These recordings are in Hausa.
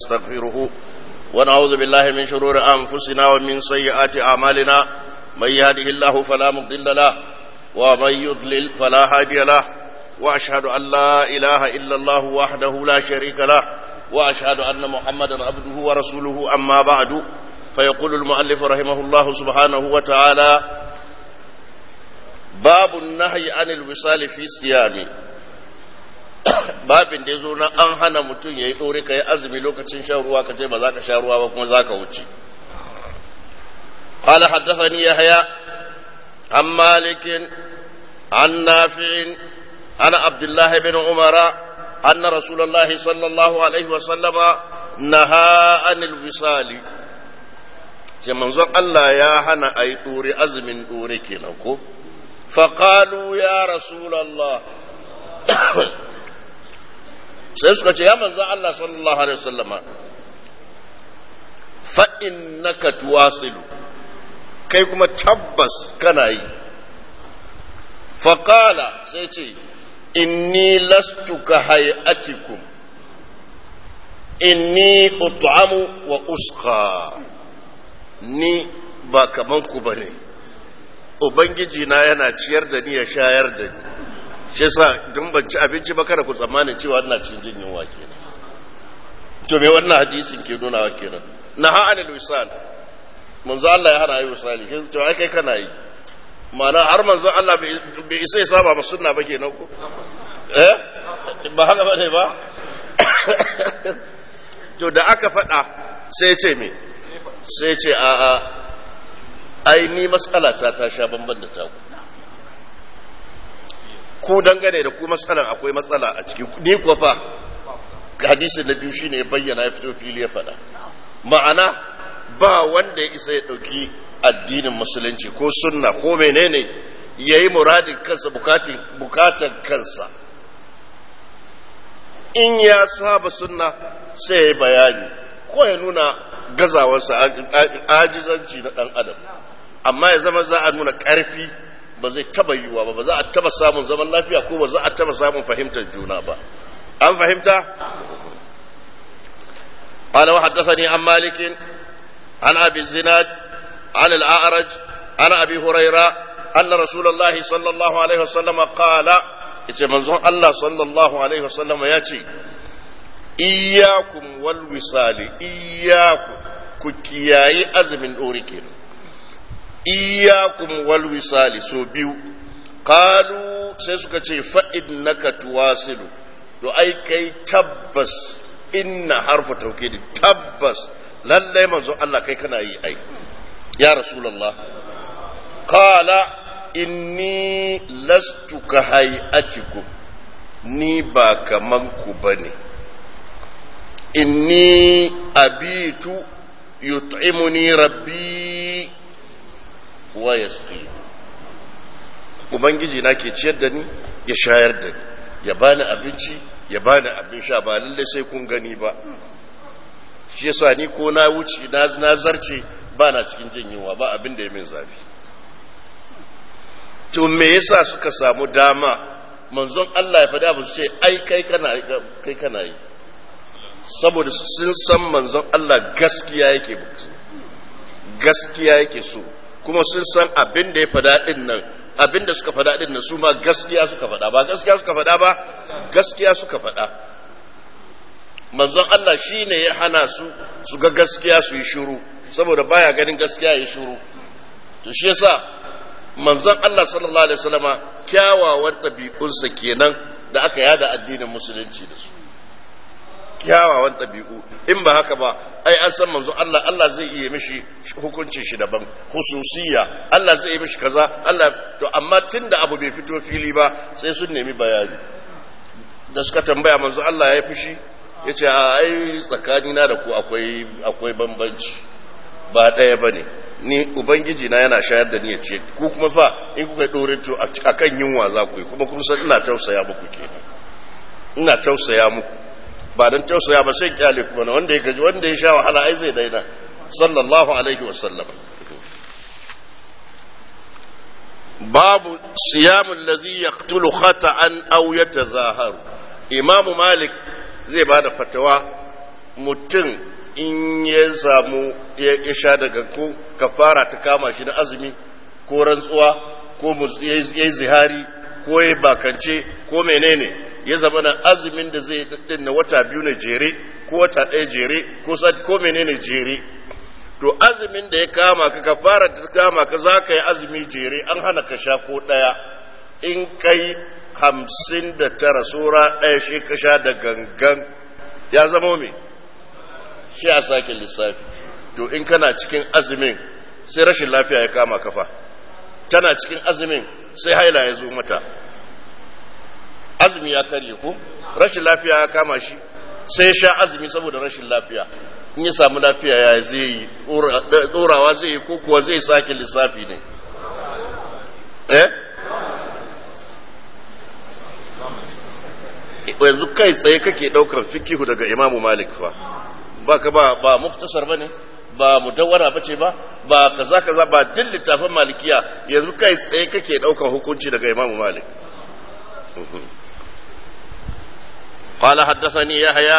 نستغفره ونعوذ بالله من شرور أنفسنا ومن سيئات أعمالنا من يهده الله فلا مضل له ومن يضلل فلا هادي له وأشهد أن لا إله إلا الله وحده لا شريك له وأشهد أن محمدا عبده ورسوله أما بعد فيقول المؤلف رحمه الله سبحانه وتعالى باب النهي عن الوصال في الصيام babin da ya zo na an hana mutum ya yi ɗore ka yi azumi lokacin shan ruwa ka ce ba za ka sha ruwa ba kuma za ka wuce قال حدثني يحيى عن مالك عن نافع عن عبد الله بن عمر أن رسول الله صلى الله عليه وسلم نهى عن الوصال sai manzon Allah ya hana a yi ɗore azumin ɗore kenan ko faƙalu ya rasulallah sai suka ce ya manzon Allah sallallahu alaihi wasallama fa'in naka tuwasilu kai kuma tabbas kana yi faƙala sai ce inni lastu ka hayatikum inni ut'amu wa uska ni ba kaman ku ba ne ubangiji na yana ciyar da ni ya shayar da ni shi sa dun ban ci abinci ba kada ku tsammanin cewa ina cikin jin yunwa kenan to me wannan hadisin ke nuna wa kenan na ha'anil wisal manzo Allah ya hana yi wisali shi to ai kai kana yi ma'ana har manzo Allah bai isa ya saba ma sunna ba kenan ko eh ba haka ba ne ba to da aka faɗa sai ce me sai ce a a ai ni matsala ta ta sha bamban da taku ku dangane da ku matsalan akwai matsala a ciki ni kuwa fa hadisi na biyu shine ya bayyana ya fito fili ya faɗa ma'ana ba wanda ya isa ya ɗauki addinin musulunci ko sunna ko menene ya yi muradin kansa bukatan kansa in ya saba sunna sai ya yi bayani ko ya nuna gazawarsa ajizanci na ɗan adam amma ya zama za a nuna ƙarfi ba zai taba yiwuwa ba ba za a taba samun zaman lafiya ko ba za a taba samun fahimtar juna ba an fahimta قال وحدثني عن مالك عن ابي الزناد عن الاعرج عن ابي هريره ان رسول الله صلى الله عليه وسلم قال yace manzon Allah sallallahu alaihi wasallam ya ce iyyakum wal wisali iyyakum ku kiyayi azumin dore kenan iyyakum wal wisali so biyu qalu sai suka ce fa innaka tuwasilu to ai kai tabbas inna harfa tawkid tabbas lalle manzo Allah kai kana yi ai ya rasulullah qala inni lastu ka hayatikum ni ba kaman ku bane inni abitu yut'imuni rabbi wa yasqi ubangiji na ke ciyar da ni ya shayar da ni ya bani abinci ya bani abin sha ba lalle sai kun gani ba shi yasa ni ko na wuce na zarce ba na cikin jin yunwa ba abin da ya min zafi to me yasa suka samu dama manzon Allah ya faɗa ba su ce ai kai kana kai kana yi saboda sun san manzon Allah gaskiya yake gaskiya yake so kuma sun san abin da ya faɗa din nan abin da suka faɗa din nan su ma gaskiya suka faɗa ba gaskiya suka faɗa ba gaskiya suka faɗa manzon Allah shi ne ya hana su su ga gaskiya su yi shuru saboda baya ganin gaskiya ya yi shuru to shi yasa manzon Allah sallallahu alaihi wasallama kyawawan ɗabi'unsa kenan da aka yada addinin musulunci da su kyawawan ɗabi'u in ba haka ba ai an san manzo Allah Allah zai iya mishi hukuncin shi daban hususiya Allah zai iya mishi kaza Allah to amma tunda abu bai fito fili ba sai sun nemi bayani da suka tambaya manzo Allah ya fushi ya ce a ai tsakanina da ku akwai akwai bambanci ba ɗaya ba ne ni ubangiji na yana shayar da ni ya ce ku kuma fa in kuka ɗore to a kan yunwa za ku yi kuma kun san ina tausaya muku kenan ina tausaya muku ba don tausaya ba sai kyale kuma na wanda ya gaji wanda ya sha wahala ai zai daina sallallahu alaihi wasallam babu siyamun lazi yaqtulu khata'an aw yatazaharu imamu malik zai ba da fatawa mutum in ya samu ya sha daga ko kafara ta kama shi na azumi ko rantsuwa ko ya yi zihari ko ya bakance ko menene ya zama na azumin da zai din na wata biyu na jere ko wata ɗaya jere ko sati ko menene jere to azumin da ya kama ka kafara ta kama ka za ka yi azumi jere an hana ka sha ko ɗaya in kai hamsin da tara sura ɗaya shi ka sha da gangan ya zama me shi a sake lissafi to in kana cikin azumin sai rashin lafiya ya kama kafa tana cikin azumin sai haila ya zo mata azumi ya karye ko rashin lafiya ya kama shi sai sha azumi saboda rashin lafiya in ya samu lafiya ya zai yi tsorawa zai yi ko kuwa zai sake lissafi ne eh yanzu kai tsaye kake daukar fikihu daga imamu malik fa ba ka ba ba muftasar ba ne ba mudawwara ba ce ba ba kaza kaza ba duk littafin malikiya yanzu kai tsaye kake daukar hukunci daga imamu malik قال حدثني يحيى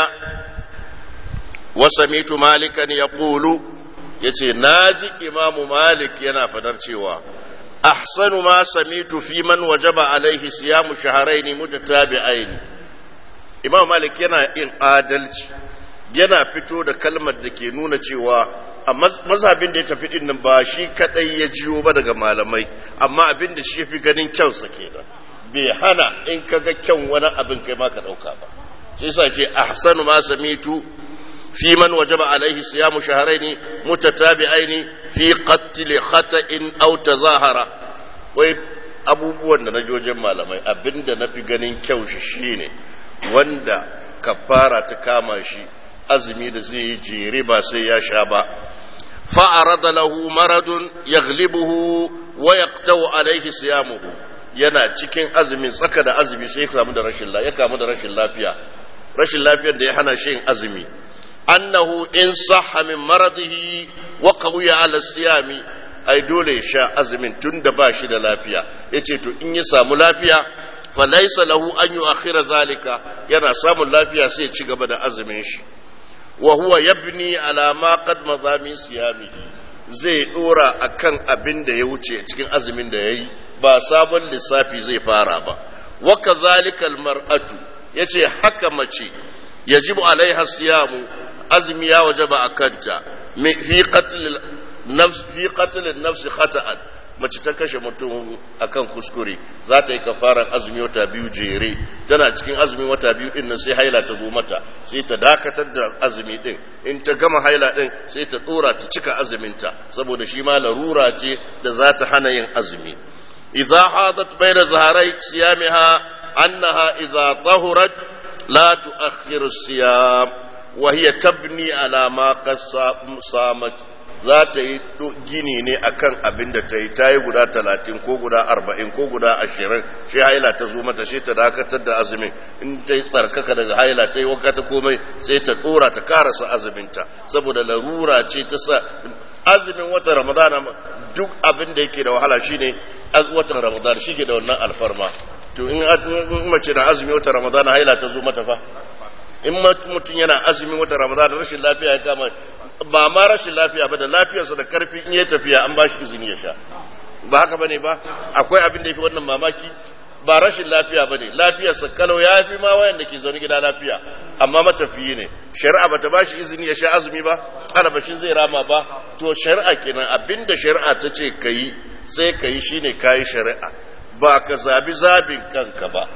وسميت مالكا يقول yace naji imamu malik yana fadar cewa ahsanu ma samitu fi man wajaba alaihi siyamu shahrayn mutatabi'ain imamu malik yana yin adalci yana fito da kalmar da ke nuna cewa a mazhabin da ya tafi din nan ba shi kadai ya jiyo ba daga malamai amma abin da shi fi ganin kyansa kenan bai hana in kaga kyan wani abin kai ma ka dauka ba sai sa ce ahsanu ma samitu fi man wajaba alaihi siyamu shahrayn mutatabi'ain fi qatl khata'in aw tazahara wai abubuwan da na jojin malamai abinda na fi ganin kyau shi shine wanda kafara ta kama shi azumi da zai yi jere ba sai ya sha ba fa'arada lahu maradun yaghlibuhu wa yaqtau alaihi siyamuhu yana cikin azumin tsaka da azumi sai ya kamu da rashin lafiya ya kamu da rashin lafiya rashin lafiyar da ya hana shi yin azumi annahu in sahha min maradihi wa qawiya ala siyami ai dole ya sha azumin tunda ba shi da lafiya yace to in ya samu lafiya fa laysa lahu an yu'akhkhira zalika yana samun lafiya sai ya ci gaba da azumin shi wa huwa yabni ala ma qad madha min siyamihi zai dora akan abin da ya wuce cikin azumin da yayi ba sabon lissafi zai fara ba wa kadhalika almar'atu yace haka mace yajibu alaiha siyamu azmi ya wajaba akanta fi qatl nafs fi qatl an-nafs khata'an mace ta kashe mutum akan kuskure za ta yi kafaran azumi wata biyu jere tana cikin azumi wata biyu din nan sai haila ta zo mata sai ta dakatar da azumi din in ta gama haila din sai ta dora ta cika azuminta saboda shi ma larura ce da za ta hana yin azumi idza hadat bayna zaharai siyamiha annaha idza tahurat la tu'akhkhiru siyam wa hiya tabni ala ma qad samat za ta yi gini ne akan abin da ta yi ta yi guda talatin ko guda arba'in ko guda ashirin shi haila ta zo mata shi ta dakatar da azumin in ta yi tsarkaka daga haila ta yi wanka ta komai sai ta tsora ta karasa azuminta saboda larura ce ta sa azumin watan ramadana duk abin da yake da wahala shine watan ramadana shi ke da wannan alfarma to in mace na azumi watan ramadana haila ta zo mata fa in mutum yana azumin watan ramadana rashin lafiya ya kama ba ma rashin lafiya ba da lafiyarsa da karfi in ya tafiya an ba shi izini ya sha ba haka bane ba akwai abin da yafi wannan mamaki ba rashin lafiya bane lafiyarsa kalau ya fi ma wayanda ke zaune gida lafiya amma matafiyi ne shari'a bata ba shi izini ya sha azumi ba alabashin zai rama ba to shari'a kenan abinda shari'a ta ce kayi sai kayi shine kayi shari'a ba ka zabi zabin kanka ba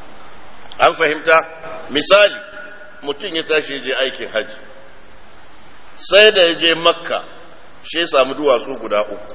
an fahimta misali mutum ya tashi je aikin haji sai da ya je makka shi ya samu duwatsu guda uku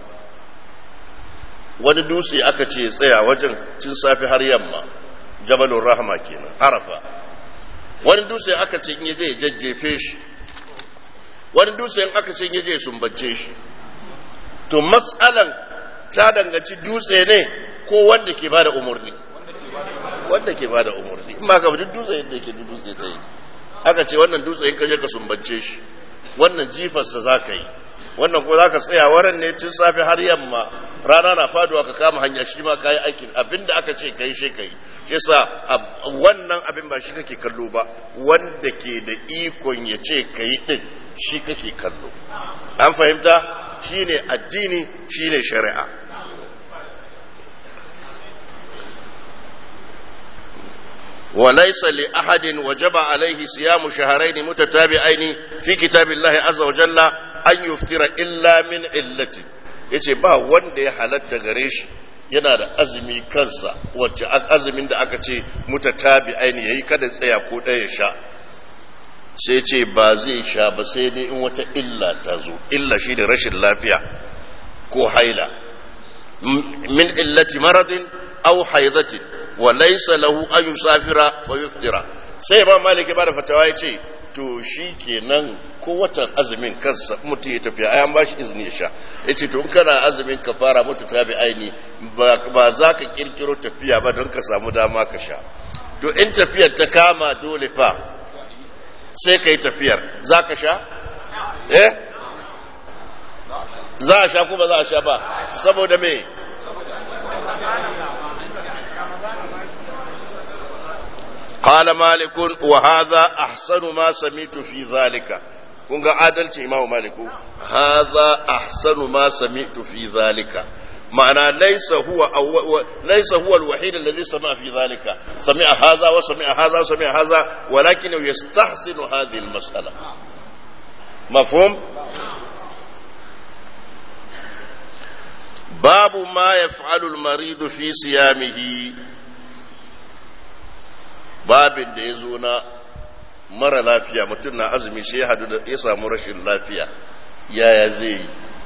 wani dutse aka ce tsaya wajen cin safi har yamma jabalun rahama kenan arafa wani dutse aka ce in yaje ya jajjefe shi wani dutse in aka ce in yaje ya sumbance shi to matsalan ta danganci dutse ne ko wanda ke bada umarni wanda ke bada umarni in ba ka duk dutse yadda yake dutse ta yi aka ce wannan dutse in ka je ka sumbance shi wannan jifarsa za ka yi wannan ko za ka tsaya waran ne tun safe har yamma rana na faduwa ka kama hanya shi ma ka yi aikin abinda aka ce ka yi shi ka yi shi yasa wannan abin ba shi kake kallo ba wanda ke da ikon ya ce ka yi din shi kake kallo an fahimta shine addini shine shari'a وليس لأحد وجب عليه صيام شهرين متتابعين في كتاب الله عز وجل أن يفطر إلا من علة yace ba wanda ya halatta gare shi yana da azumi kansa wacce azumin da aka ce mutatabi aini yayi kada tsaya ko ɗaya sha sai ce ba zai sha ba sai dai in wata illa ta zo illa shi da rashin lafiya ko haila min illati maradin aw haidatin wa laysa lahu an yusafira fa yuftira sai imam malik ya bada fatawa yace to shi kenan ko watan azumin kansa mutum ya tafiya ai an bashi izini ya sha yace to in kana azumin ka fara mutu tabi aini ba za ka kirkiro tafiya ba don ka samu dama ka sha to in tafiyar ta kama dole fa sai ka yi tafiyar za ka sha eh za a sha ko ba za a sha ba saboda me قال مالك وهذا أحسن ما سمعت في ذلك kun ga adalci imamu maliku haza ahsanu ma sami'tu fi zalika ma'ana laysa huwa laysa huwa alwahid alladhi sami'a fi zalika sami'a hadha wa sami'a hadha wa sami'a hadha walakin yastahsinu hadhihi almas'ala mafhum babu ma yaf'alu almarid fi siyamihi babin da yazo na mara lafiya mutum na azumi sai ya hadu da ya samu rashin lafiya yaya zai yi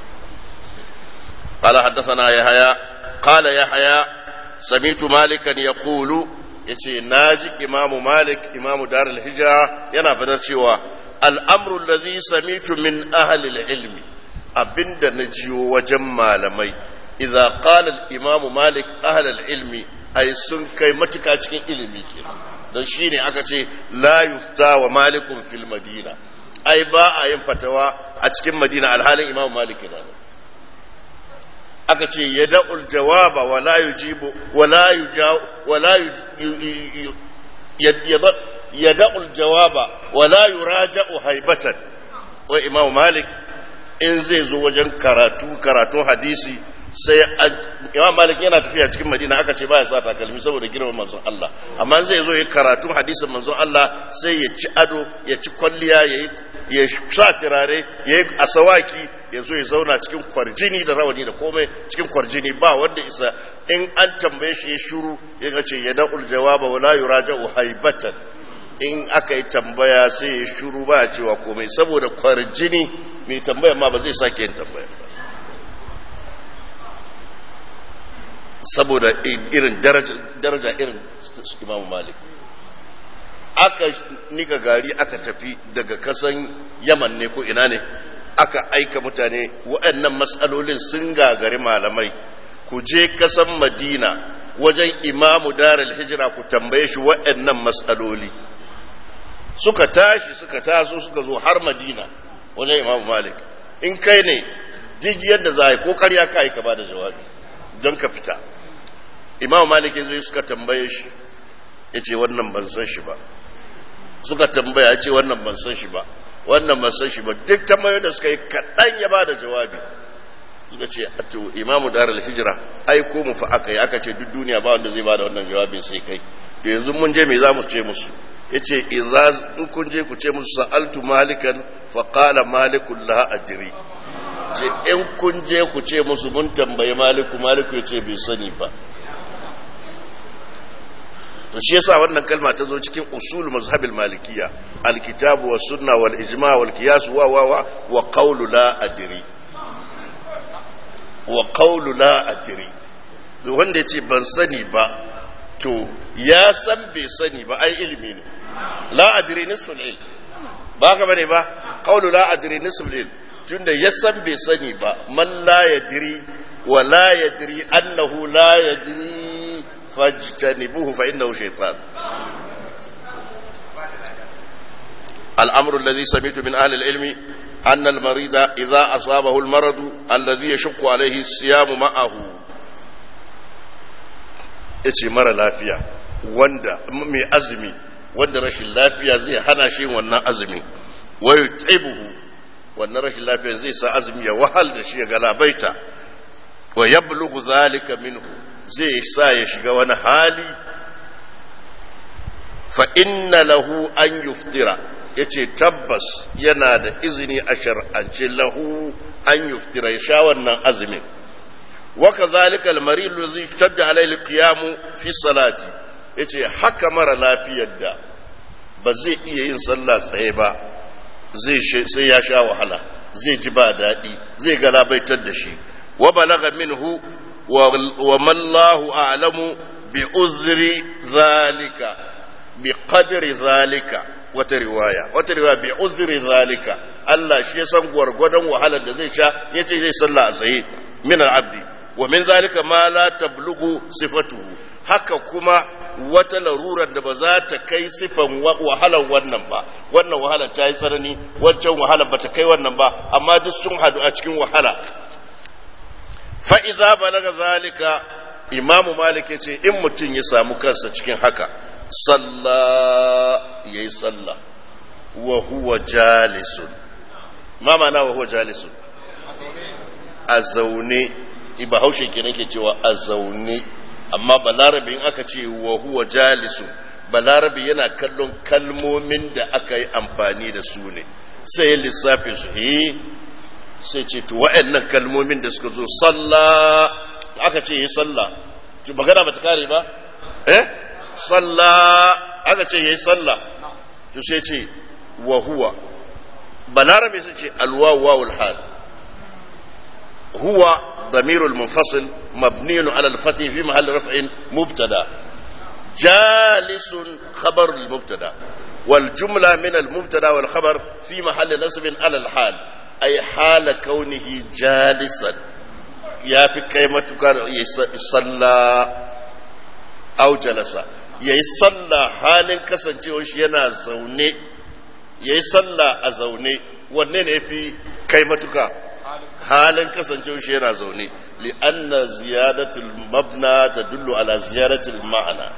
قال حدثنا يحيى قال يحيى سمعت مالكا يقول yace naji imamu malik imamu dar al-hijra yana fadar cewa al'amru allazi samitu min ahli al-ilmi abinda na jiyo wajen malamai idza qala al-imamu malik ahli al-ilmi ai sun kai matuka cikin ilimi kenan don shi ne aka ce la yufta wa malikun fil madina ai ba a yin fatawa a cikin madina alhalin imam malik na aka ce ya da'ul jawaba wa la yujibu wa la yujaw wa la ya da'ul jawaba wa la yuraja'u haibatan wa imam malik in zai zo wajen karatu karatun hadisi sai imam malik yana tafiya cikin madina aka ce baya sa takalmi saboda girman manzon Allah amma zai zo ya karatun hadisin manzon Allah sai ya ci ado ya ci kwalliya ya ya sa turare ya yi asawaki ya zo ya zauna cikin kwarjini da rawani da komai cikin kwarjini ba wanda isa in an tambaye shi ya shuru ya ce ya da'ul jawaba wala yuraja'u haibatan in aka yi tambaya sai ya shuru ba ya cewa komai saboda kwarjini mai tambaya ma ba zai sake yin tambaya ba saboda irin daraja irin imam malik aka nika gari aka tafi daga kasan yaman ne ko ina ne aka aika mutane waɗannan matsalolin sun gagari malamai ku je kasan madina wajen imamu darul hijira ku tambaye shi waɗannan matsaloli suka tashi suka taso suka zo har madina wajen imamu malik in kai ne duk yadda za a yi ko karya ka yi ka ba da jawabi don ka fita imam malik zai suka tambaye shi ya ce wannan ban san shi ba suka tambaya ya ce wannan ban san shi ba wannan ban san shi ba duk tambayoyin da suka yi kaɗan ya ba da jawabi suka ce to imamu dar hijira ai ko mu fa aka yi aka ce duk duniya ba wanda zai ba da wannan jawabin sai kai to yanzu mun je me za mu ce musu ya ce in kun je ku ce musu sa'altu malikan fa qala malikul la adri ce in kun je ku ce musu mun tambayi maliku maliku ya ce bai sani ba to shi yasa wannan kalma ta zo cikin usul mazhabil malikiya alkitabu was sunna wal ijma wal qiyas wa wa wa wa qawlu la adri wa qawlu la adri wanda yace ban sani ba to ya san bai sani ba ai ilimi ne la adri nisful ilm ba ka bane ba qawlu la adri nisful ilm tunda ya san bai sani ba man la yadri wa la yadri annahu la yadri fajtanibuhu fa innahu shaytan الأمر الذي سمعت من أهل العلم أن المريض إذا أصابه المرض الذي يشق عليه الصيام معه yace mara lafiya wanda mai azumi wanda rashin lafiya zai hana shi wannan azumi wa yut'ibuhu wannan rashin lafiya zai sa azumi ya wahal da shi ya galabaita wa yablughu zalika minhu zai sa ya shiga wani hali fa inna lahu an yuftira yace tabbas yana da izini a shar'ance lahu an yuftira ya sha wannan azumin wa kadhalika al-marid alladhi shadda alayhi al-qiyam fi salati yace haka mara lafiyar da ba zai iya yin sallah tsaye ba zai sai ya sha wahala zai ji ba daɗi zai galabaitar da shi wa balaga minhu wa mallahu a'lamu bi uzri zalika bi qadri zalika wata riwaya wata riwaya bi uzri zalika Allah shi ya san gwargwadon wahalar da zai sha yace zai sallah a tsaye min al-abdi wa min zalika ma la tablughu sifatuhu haka kuma wata larurar da ba za ta kai sifan wahalar wannan ba wannan wahalar ta yi tsanani wancan wahalar ba ta kai wannan ba amma duk sun hadu a cikin wahala fa'iza balaga zalika imamu malik ya ce in mutum ya samu kansa cikin haka salla ya yi salla wa huwa jalisun ma mana wa huwa jalisun a zaune bahaushe ke nake cewa a zaune amma balarabe in aka ce wa huwa jalisu balarabe yana kallon kalmomin da aka yi amfani da su ne sai lissafin su he sai ce to wa'annan kalmomin da suka zo salla aka ce yi salla to magana ba ta kare ba eh salla aka ce yi salla to sai ce wa huwa balarabe sai ce alwawu wawul hal huwa ضمير المنفصل مبني على الفتح في محل رفع مبتدا جالس خبر المبتدا والجملة من المبتدا والخبر في محل نصب على الحال أي حال كونه جالسا يا في كلمة كان يصلى أو جلس يصلى حال كسن yana zaune yayi sallah a zaune wanne ne fi kai matuka halin kasancewa shi yana zaune li'anna ziyadatul mabna tadullu ala ziyaratul ma'ana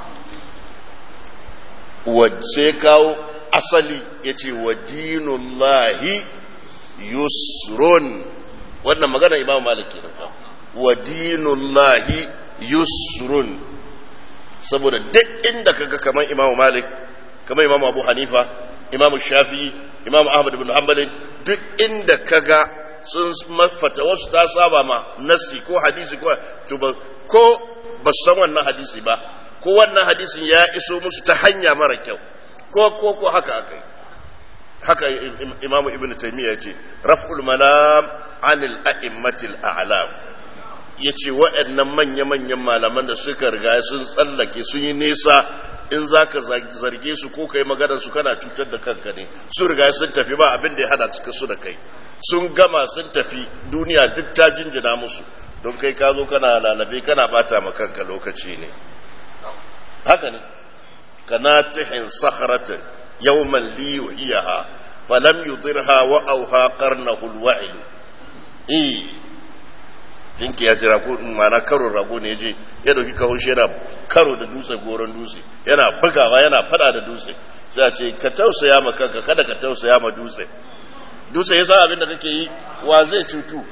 wacce kawo asali yace wa dinullahi yusrun wannan magana imam malik ke nufa wa dinullahi yusrun saboda duk inda kaga kamar imam malik kamar imam abu hanifa imam shafi'i imam ahmad ibn hanbal duk inda kaga sun mafata wasu ta saba ma nassi ko hadisi ko to ba ko ba san wannan hadisi ba ko wannan hadisin ya iso musu ta hanya mara kyau ko ko ko haka akai haka imamu ibnu taymiya yace raf'ul malam anil a'immatil a'lam yace waɗannan manya manyan malaman da suka riga sun tsallake sun yi nesa in zaka zarge su ko kai maganar su kana cutar da kanka ne su riga sun tafi ba abin da ya hada su da kai sun gama sun tafi duniya duk ta jinjina musu don kai ka zo kana lalabe kana bata ma kanka lokaci ne haka ne kana tihin sakharatin yawman li yuhiyaha falam yudirha wa auha qarnahu alwa'il eh jinki ya jira ko mana karo rago ne je ya dauki kawun shi yana karo da dutse goron dutse yana bugawa yana fada da dutse sai a ce ka tausaya ma kanka kada ka tausaya ma dutse dutse ya san abin da kake yi wa zai cutu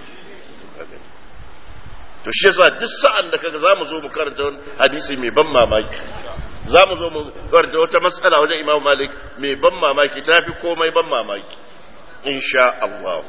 to shi yasa duk sa'an da kaga zamu zo mu karanta wani hadisi mai ban mamaki zamu zo mu karanta wata matsala wajen Imam Malik mai ban mamaki tafi komai ban mamaki insha Allah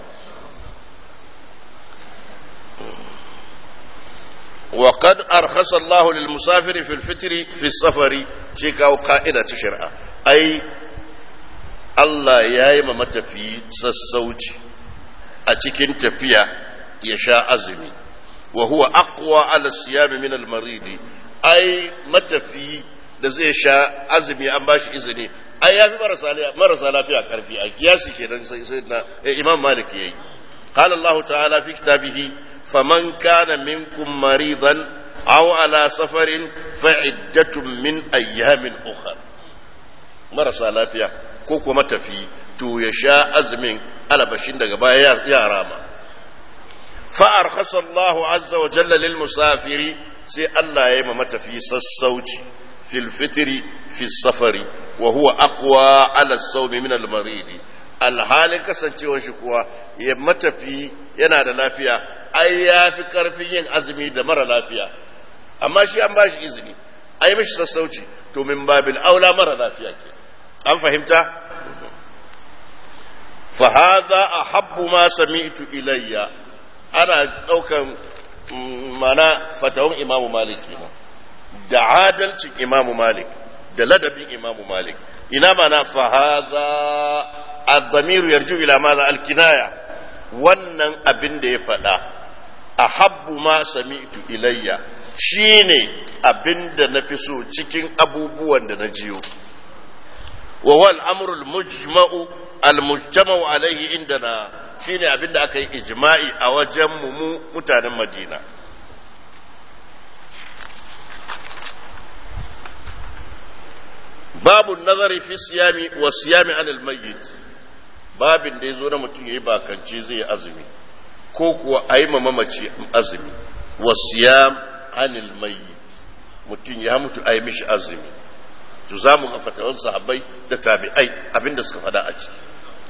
وقد أرخص الله للمسافر في الفطر في السفر شيكا قائدة شرعة أي Allah ya yi ma matafiyi sassauci a cikin tafiya ya sha azumi wa huwa aqwa ala siyami min al maridi ai matafiyi da zai sha azumi an bashi izini ai yafi marasa marasa lafiya karfi a kiyasi kenan sai sai na imam malik yayi qala allah ta'ala fi kitabihi faman kana minkum maridan aw ala safarin fa'iddatun min ayyamin ukhra marasa lafiya ko kuma tafi to ya sha azumin alabashin daga baya ya rama fa'ar Allah azza wa jalla lil musafiri sai Allah ya yi ma matafi sassauci في الفطر في السفر وهو أقوى على الصوم من المريض الحال kasancewar shi kuwa ya matafi yana da lafiya ai ya fi karfin yin azumi da mara lafiya amma shi an ba shi izini ai mishi sassauci to min babil aula mara lafiya ke an fahimta fa hadha ahabbu ma sami'tu ilayya ana daukan mana fatawan imamu malik kenan da adalcin imamu malik da ladabin imamu malik ina mana fa hadha ad-damiru yarju ila madha al-kinaya wannan abin da ya faɗa ahabbu ma sami'tu ilayya shine abin da na fi so cikin abubuwan da na jiyo wa wal amru al-mujma'u al-mujtama'u alayhi indana shine abin da aka yi ijma'i a wajen mu mu mutanen Madina babu nazari fi siyami wa siyami anil mayyit babin da yazo na mutum yayi bakance zai yi azumi ko kuwa ayi mamaci azumi wa siyam anil mayyit mutum ya mutu ayi mishi azumi to zamu ga fatawan sahabbai da tabi'ai abinda suka fada a ciki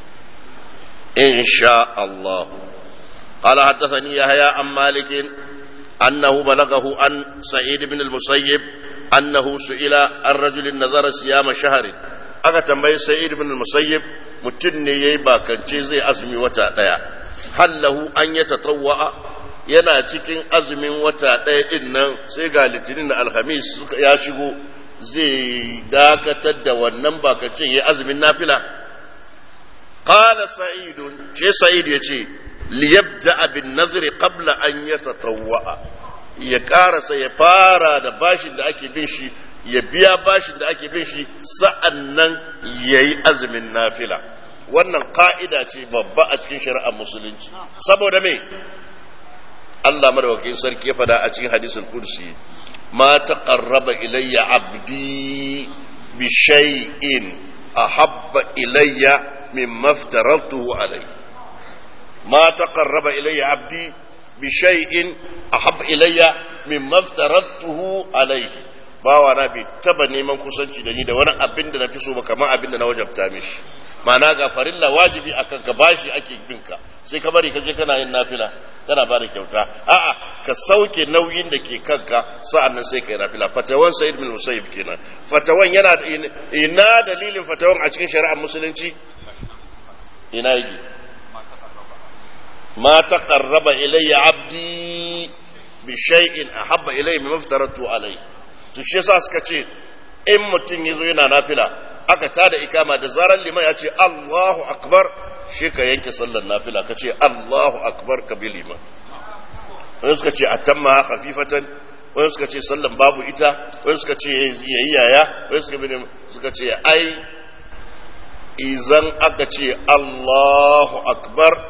insha Allah قال حدثني يحيى عن مالك أنه بلغه عن سعيد بن المسيب أنه سئل عن رجل نظر صيام شهر aka tambayi sa'id ibn musayyib mutum ne yayi bakance zai azumi wata daya hallahu an ya tatawwa yana cikin azumin wata daya din nan sai ga litinin da alhamis suka ya shigo zai dakatar da wannan bakancin yayi azumin nafila qala sa'id ce sa'id yace liyabda bin nazri qabla an yatatawwa ya karasa ya fara da bashin da ake bin shi ya biya bashin da ake bin shi sa'an nan ya yi azumin nafila wannan ka'ida ce babba a cikin shari'ar musulunci saboda me Allah madawakin sarki ya fada a cikin hadisul kursi ma taqarraba ilayya abdi bi shay'in ahabba ilayya mimma aftaratuhu alayhi ma taqarraba ilayya abdi bi shay'in ahab ilayya mimma aftaratuhu alayhi bawa na bai taba neman kusanci da ni da wani abin da na fi so ba kamar abin da na wajabta mishi ma'ana ga farilla wajibi akan ka bashi ake bin ka sai ka bari ka je kana yin nafila kana bada kyauta a'a ka sauke nauyin da ke kanka sa'an nan sai ka yi nafila fatawan sa'id bin musayyib kenan fatawan yana ina dalilin fatawan a cikin shari'ar musulunci ina yake ma taqarraba ilayya abdi bi shay'in ahabba ilayya mimma aftaratu alayhi to shi yasa suka ce in mutum yazo yana nafila aka tada ikama da zarar liman ya ce Allahu akbar shi ka yanke sallar nafila ka ce Allahu akbar ka bi liman wani suka ce atamma khafifatan wani suka ce sallan babu ita wani suka ce yayi yaya wani suka bi suka ce ai izan aka ce Allahu akbar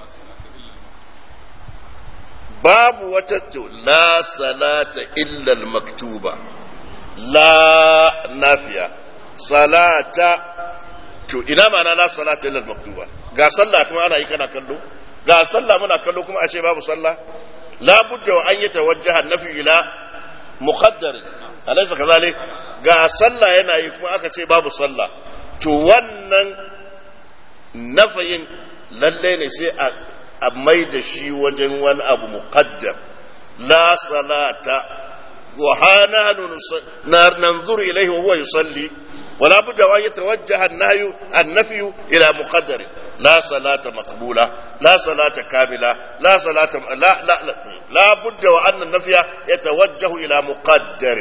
babu wata la salata illa al-maktuba la nafiya salata to ina ma'ana la salata illa al-maktuba ga sallah kuma ana yi kana kallo ga sallah muna kallo kuma a ce babu sallah la budda wa an yatawajjaha nafi ila muqaddar alaysa kazalik ga sallah yana yi kuma aka ce babu sallah to wannan nafayin lalle ne sai a a mai da shi wajen wani abu muqaddam la salata wa hana nanzur ilayhi wa huwa yusalli ولا بد أن يتوجه النهي النفي إلى مقدر لا صلاة مقبولة لا صلاة كاملة لا صلاة لا لا لا, لا بد وأن النفي يتوجه إلى مقدر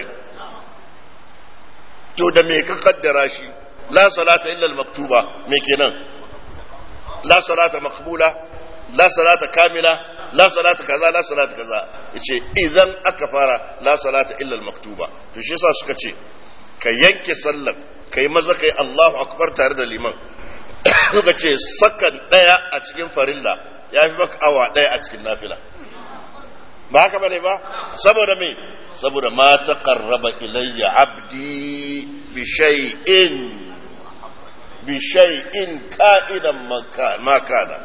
تو da me ka kaddara shi la salata illa al-maktuba me kenan la salata maqbula la salata kamila la salata kaza la salata kaza yace idan aka fara la salata illa al-maktuba to shi yasa suka ce ka yanke sallar ka yi maza ka yi Allahu akbar tare da liman suka ce sakan ɗaya a cikin farilla ya fi maka awa ɗaya a cikin nafila ba haka bane ba saboda me saboda ma taqarraba ilayya abdi bi shay'in bi shay'in ka'idan ma kana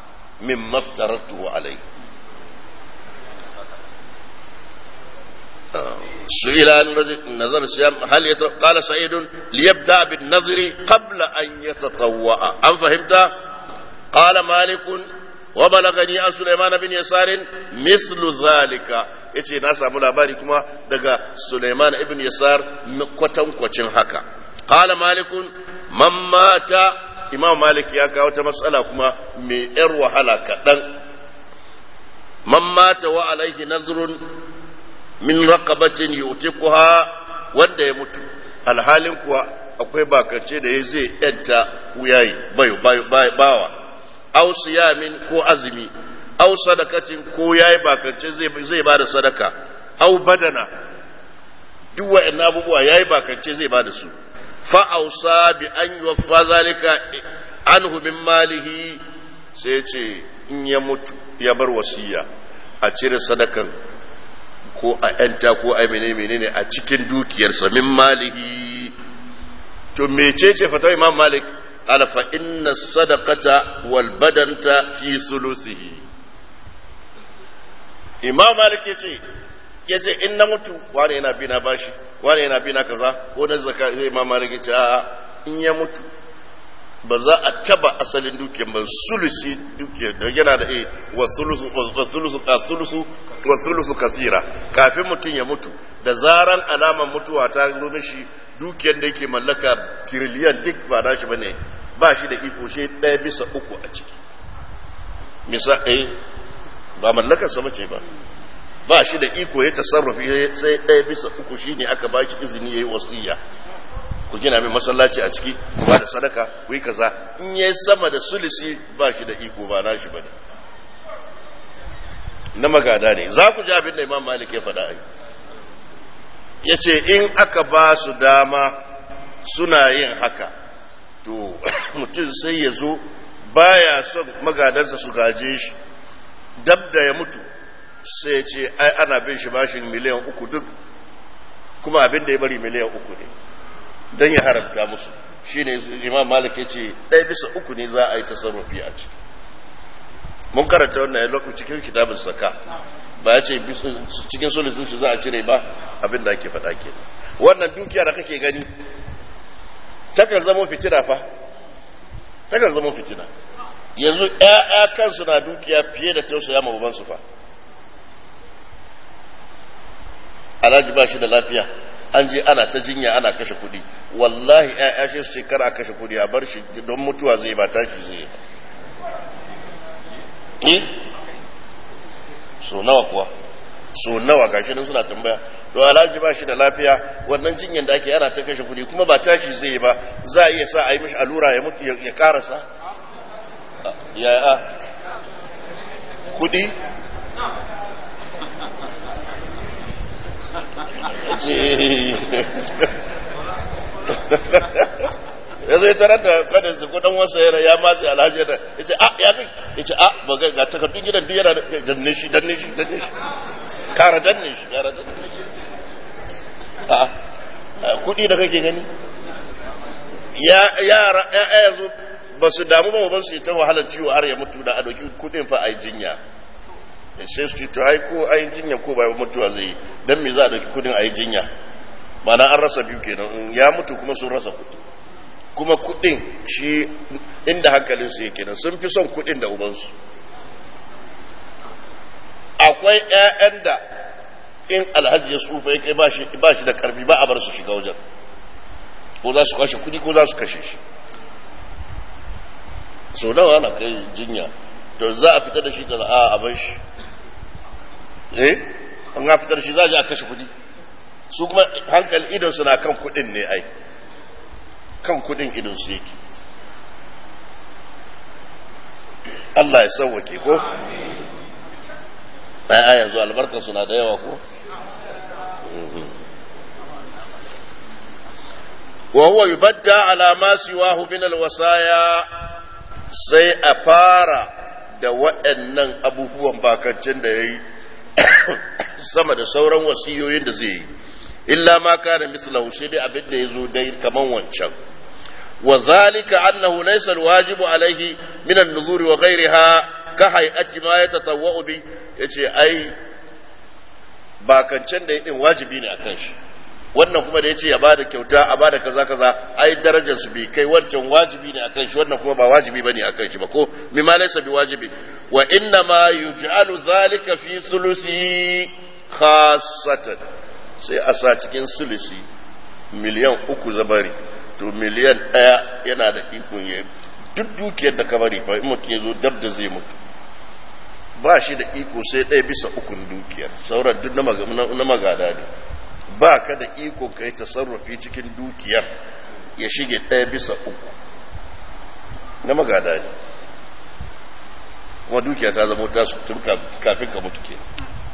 mimma aftaratuhu alayhi سئل عن نظر الصيام هل يت... قال سعيد ليبدا بالنظر قبل ان يتطوع ام فهمت قال مالك وبلغني عن سليمان بن يسار مثل ذلك yace na samu labari kuma daga Suleiman ibn Yasar kwatankwacin haka qala malikun man mata imam malik ya kawo ta matsala kuma mai yar wahala kaɗan man mata wa alaihi nazrun min raqabatin yutiquha wanda ya mutu alhalin kuwa akwai bakance da ya zai yanta wuyayi bayo bawa aw siyamin ko azumi aw sadakatin ko yayi bakance zai zai bada sadaka aw badana duk wa'annan abubuwa yayi bakance zai bada su fa ausa bi an yuwaffa zalika anhu min malihi sai ce in ya mutu ya bar wasiya a cire sadakan ko a ‘yanta ko a menene menene a cikin dukiyarsa min malihi to mecece fata imam malik alfa inna sadaqata wal badanta fi sulusihi imam malik yace yace in na mutu wani yana bina bashi wani yana bina kaza ko na zakka sai imam malik yace a in ya mutu ba za a taba asalin dukiyar ba sulusi dukiyar da yana da eh wa sulusu wa sulusu ka sulusu wa sulusu kasira kafin mutum ya mutu da zaran alaman mutuwa ta zo mishi dukiyar da yake mallaka tiriliyan duk ba na shi bane ba shi da iko shi ɗaya bisa uku a ciki misa eh ba mallakar sa bace ba ba shi da iko ya tasarrufi sai ɗaya bisa uku shine aka ba shi izini yayi wasiya ku gina min masallaci a ciki ku ba da sadaka ku yi kaza in yayi sama da sulisi ba shi da iko ba nashi bane na magada ne za ku ji abin da imam malik ya faɗa ai ya ce in aka ba su dama suna yin haka to mutum sai ya zo baya son magadansa su gaje shi dab da ya mutu sai ya ce ai ana bin shi bashin miliyan uku duk kuma abin da ya bari miliyan uku ne don ya haramta musu shi ne imam malik ya ce ɗaya bisa uku ne za a yi tasarrufi a ciki mun karanta wannan ya lokacin cikin kitabin saka ba ya ce cikin sulusun su za a cire ba abin da ake faɗa ke wannan dukiya da kake gani takan zama fitina fa takan zama fitina yanzu ƴaƴa kansu na dukiya fiye da tausaya ma babansu fa alhaji ba shi da lafiya an je ana ta jinya ana kashe kuɗi wallahi ƴaƴa shi su ce kar a kashe kuɗi a bar shi don mutuwa zai ba tashi zai yi so nawa kuwa so nawa gashi nan suna tambaya to alhaji ba shi da lafiya wannan jinyar da ake ana ta kashe kuɗi kuma ba tashi zai yi ba za a iya sa a yi mishi allura ya mutu ya karasa ya a kuɗi ya zo ya tarar da kadin su kudin wasa yana ya matse alhaji da ya ce a ya fi ya ce a ba ga ga takardun gidan duk yana danne shi danne shi danne shi kara danne shi kara danne shi a kudi da kake gani ya yara ya yanzu ba su damu ba ba su yi ta wahalar ciwo har ya mutu da a doki kudin fa a yi jinya sai su ce to ai ko ai jinya ko ba mutuwa zai yi dan me za a doki kudin a yi jinya ma'ana an rasa biyu kenan ya mutu kuma sun rasa kudi kuma kudin shi inda hankalinsu yake nan sun fi son kudin da ubansu akwai 'ya'yan da in alhaji ya tsufa ya kai ba shi da karfi ba a bar su shiga wajen ko za su kashe kudi ko za su kashe shi sau nawa na kai jinya to za a fita da shi kaza a abin shi eh an ga fitar shi za a je a kashe kudi su kuma hankali idon su na kan kudin ne ai kan kudin idon su yake Allah ya sauwake ko ai yanzu albarkar suna da yawa ko wa huwa yubadda ala ma siwahu min alwasaya sai a fara da waɗannan abubuwan bakancin da yayi sama da sauran wasiyoyin da zai yi illa ma kana mislahu shi dai abin da yazo dai kaman wancan wa zalika annahu laysa alwajibu alayhi min an-nuzur wa ghayriha ka hay'ati ma yatatawwa'u bi yace ai bakancen da ya din wajibi ne akan shi wannan kuma da ya ce ya bada kyauta a bada kaza kaza ai darajar su bai kai wancan wajibi ne akan shi wannan kuma ba wajibi bane akan shi ba ko mimma laysa bi wajibi wa inna ma yuj'alu zalika fi sulusi khassatan sai a sa cikin sulusi miliyan uku zabari to miliyan ɗaya yana da ikon ya duk dukiyar da ka bari fa in mutum ya zo dab da zai mutu ba shi da iko sai ɗaya bisa ukun dukiyar sauran duk na magada ne ba ka da iko ka yi tasarrufi cikin dukiyar ya shige ɗaya bisa uku na magada ne kuma dukiya ta zama ta tun kafin ka mutu ke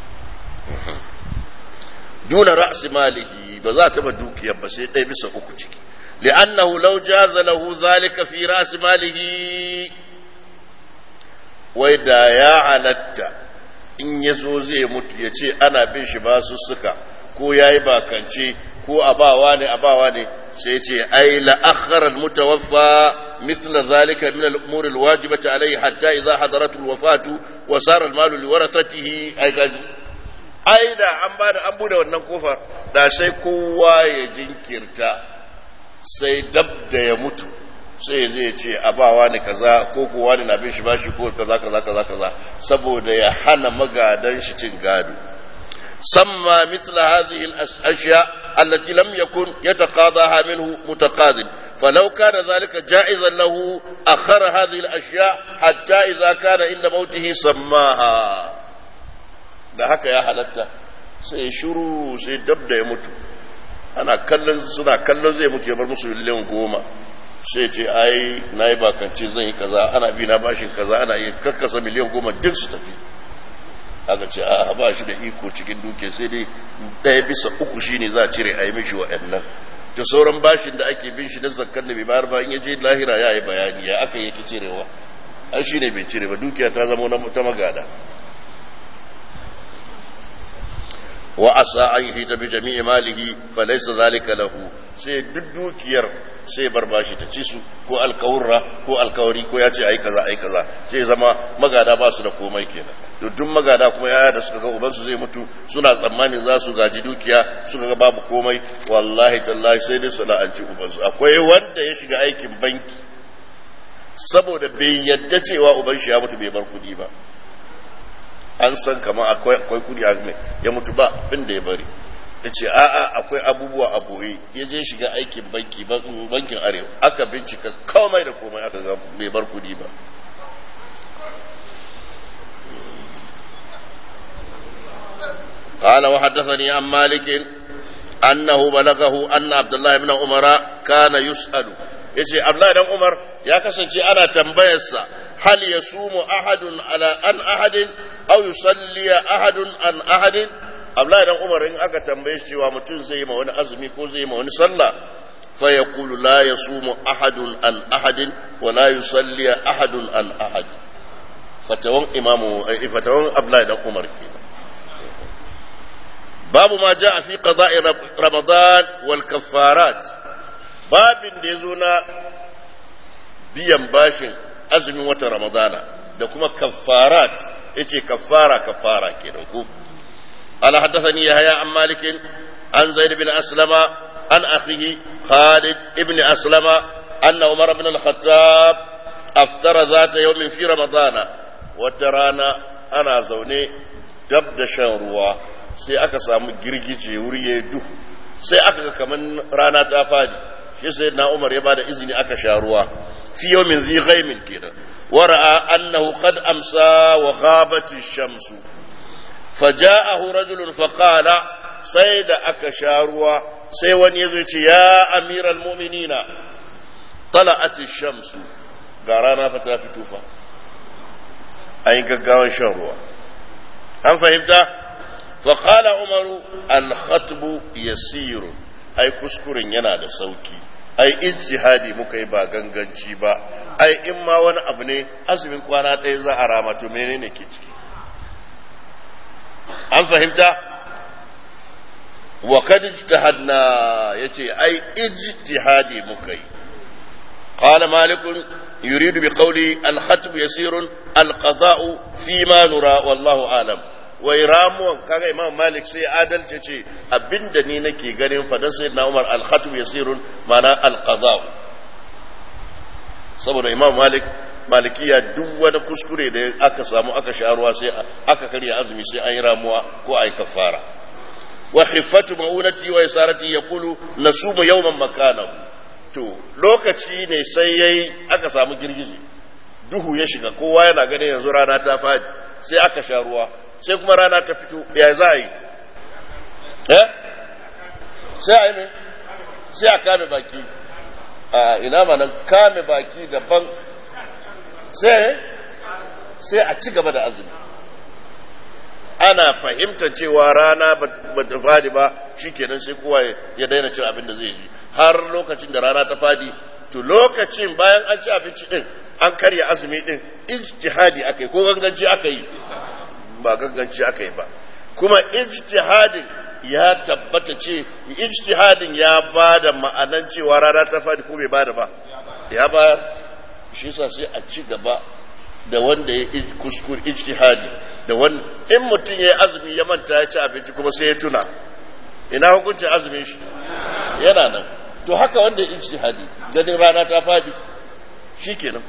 duna ra'si malihi ba za ta ba dukiyar ba sai ɗaya bisa uku ciki li'annahu law jaza lahu zalika fi ra'si malihi wai da ya halatta in ya zo zai mutu ya ce ana bin shi ba su suka ko ya yi bakance ko abawa ne abawa ne sai ce ai la'akhar al-mutawaffa مثل ذلك من الأمور الواجبة عليه حتى إذا حضرت الوفاة وصار المال لورثته أي كذا ai da an ba da an bude wannan kofar da sai kowa ya jinkirta sai dab da ya mutu sai zai ce abawa ne kaza ko kowa ne na bin shi bashi ko kaza kaza kaza kaza saboda ya hana magadan shi cin gado samma misla hadhihi al-ashya allati lam yakun yataqadaha minhu mutaqadin فلو كان ذلك جائزا له أخر هذه الأشياء حتى إذا كان عند موته سماها da haka ya halatta sai shuru sai dab da ya mutu ana kallon suna kallon zai mutu ya bar musu miliyan goma sai ce ai na yi bakance zan yi kaza ana bi na bashin kaza ana yi kakkasa miliyan goma duk su tafi aka ce a ba shi da iko cikin duke sai dai ɗaya bisa uku shine za a cire a yi mishi waɗannan da sauran bashin da ake bin shi na zakar da bai bayar ba in ya je lahira ya yi bayani ya aka yi ta cirewa an shi ne bai cire ba dukiya ta zama ta magada wa asa an yi ta bi jami'i malihi fa laysa zalika lahu sai duk dukiyar sai bar bashi ta ci su ko alkawurra ko alkawari ko ya ce ai kaza ai kaza sai zama magada ba su da komai kenan duk magada kuma yaya da suka ga ubansu zai mutu suna tsammanin za su gaji dukiya suka ga babu komai wallahi tallahi sai dai su la'anci ubansu akwai wanda ya shiga aikin banki saboda bai yadda cewa uban shi ya mutu bai bar kudi ba an san kamar akwai akwai kudi ya mutu ba abin da ya bari ya ce a'a akwai abubuwa a boye ya je shiga aikin banki bankin arewa aka bincika komai da komai aka ga bai bar kudi ba قال وحدثني عن مالك أنه بلغه أن عبد الله بن عمر كان يسأل يجي عبد الله بن عمر يا كسنتي أنا تنبيسا هل يصوم أحد على أن أحد أو يصلي أحد عن أحد عبد الله بن عمر إن أكا تنبيش جوا متون زي ما وني أزمي كو زي ما وني صلى فيقول لا يصوم أحد عن أحد ولا يصلي أحد عن أحد فتوان إمام فتوان عبد الله بن عمر كده babu ma ja fi qada'i ramadan wal kaffarat babin da yazo na biyan bashin azumin wata ramadana da kuma kaffarat yace kaffara kaffara kenan ko ala haddathani yahya an malik an zaid bin aslama an akhihi khalid ibn aslama anna umar ibn al-khattab aftara zata yawmin fi ramadana wata rana ana zaune dab da shan ruwa sai aka samu girgije wuri ya duhu sai aka ga kaman rana ta fadi shi sai na umar ya bada izini aka sha ruwa fi yawmin zi ghaimin kenan wa ra'a annahu qad amsa wa ghabat ash-shamsu faja'ahu rajulun faqala sai da aka sha ruwa sai wani yazo ce ya amiral mu'minina tala'at ash-shamsu ga rana fa ta fito fa ayin gaggawan shan ruwa an fahimta فقال عمر الخطب يسير ai kuskuren yana da sauki ai ijtihadi muka yi ba ganganci ba ai in ma wani abu ne azumin kwana ɗaya za a rama to menene ke ciki an fahimta wa kad ijtahadna yace ai ijtihadi muka yi qala malik yuridu bi qawli al khatb yasirun al qada'u fi ma nura wallahu alam wai ramuwan kaga imam malik sai adalci ce abinda ni nake ganin fadan sai na umar al-khatm yasirun mana al-qada saboda imam malik malikiya duk wani kuskure da aka samu aka sha ruwa sai aka karya azumi sai an yi ramuwa ko a yi kafara wa khiffatu ma'unati wa isarati yaqulu nasumu yawman makanahu to lokaci ne sai yayi aka samu girgije duhu ya shiga kowa yana ganin yanzu rana ta fadi sai aka sha ruwa sai kuma rana ta fito ya za yi eh sai a yi mai sai a kame baki a ina mana kame baki daban sai sai a ci gaba da azumi ana fahimtar cewa rana ba ta fadi ba shikenan sai kowa ya daina cin abin da zai ji har lokacin da rana ta fadi to lokacin bayan an ci abinci din an karya azumi din ijtihadi aka yi ko ganganci aka yi ba ganganci aka yi ba kuma ijtihadin ya tabbata ce ijtihadin ya ba da ma'anan cewa rana ta fadi ko bai ba da ba ya bayar shi sa sai a ci gaba da wanda ya kuskure ijtihadi da wanda in mutum ya azumi ya manta ya ci abinci kuma sai ya tuna ina hukuncin azumin shi yana nan to haka wanda ya ijtihadi ganin rana ta fadi shikenan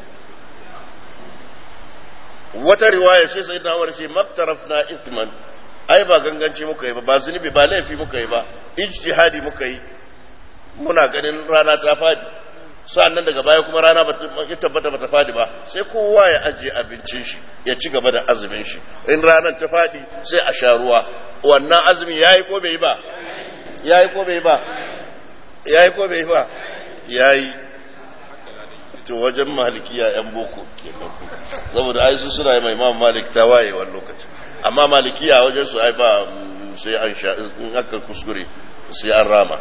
wata riwaya sai sai na wani sai maktarafna ithman ai ba ganganci muka yi ba ba zunubi ba laifi muka yi ba ijtihadi muka yi muna ganin rana ta fadi sa'annan daga baya kuma rana ya tabbata bata fadi ba sai kowa ya ajiye abincin shi ya ci gaba da azumin shi in ranar ta fadi sai a sha ruwa wannan azumi yayi ko bai yi ba yayi ko bai yi ba yayi ko bai yi ba yayi to wajen malikiya yan boko kenan saboda ai su suna yi mai imam malik ta waye wani lokaci amma malikiya wajen su ai ba sai an sha in aka kuskure sai an rama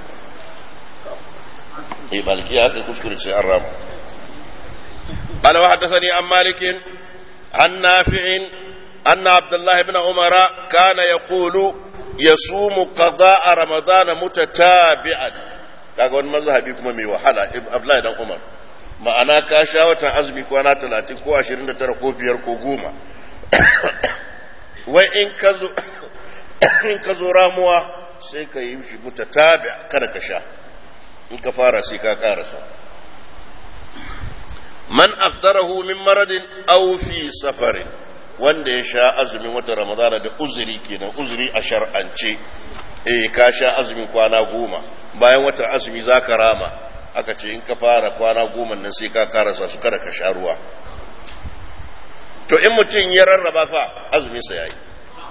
eh malikiya aka kuskure sai an rama قال وحدثني عن مالك عن نافع أن عبد الله بن عمر كان يقول يصوم قضاء رمضان متتابعا kaga wani mazhabi kuma mai wahala Abdullahi dan Umar ma'ana ka sha watan azumi kwana talatin ko ashirin da tara ko biyar ko goma wai in ka zo in ka zo ramuwa sai ka yi shi mutatabi kada ka sha in ka fara sai ka karasa man aftarahu min maradin aw fi safarin wanda ya sha azumin watan ramadana da uzuri kenan uzuri a shar'ance eh ka sha azumin kwana goma bayan watan azumi za ka rama aka ce in ka fara kwana goma nan sai ka karasa su kada ka sha ruwa to in mutum ya rarraba fa azumin sa yayi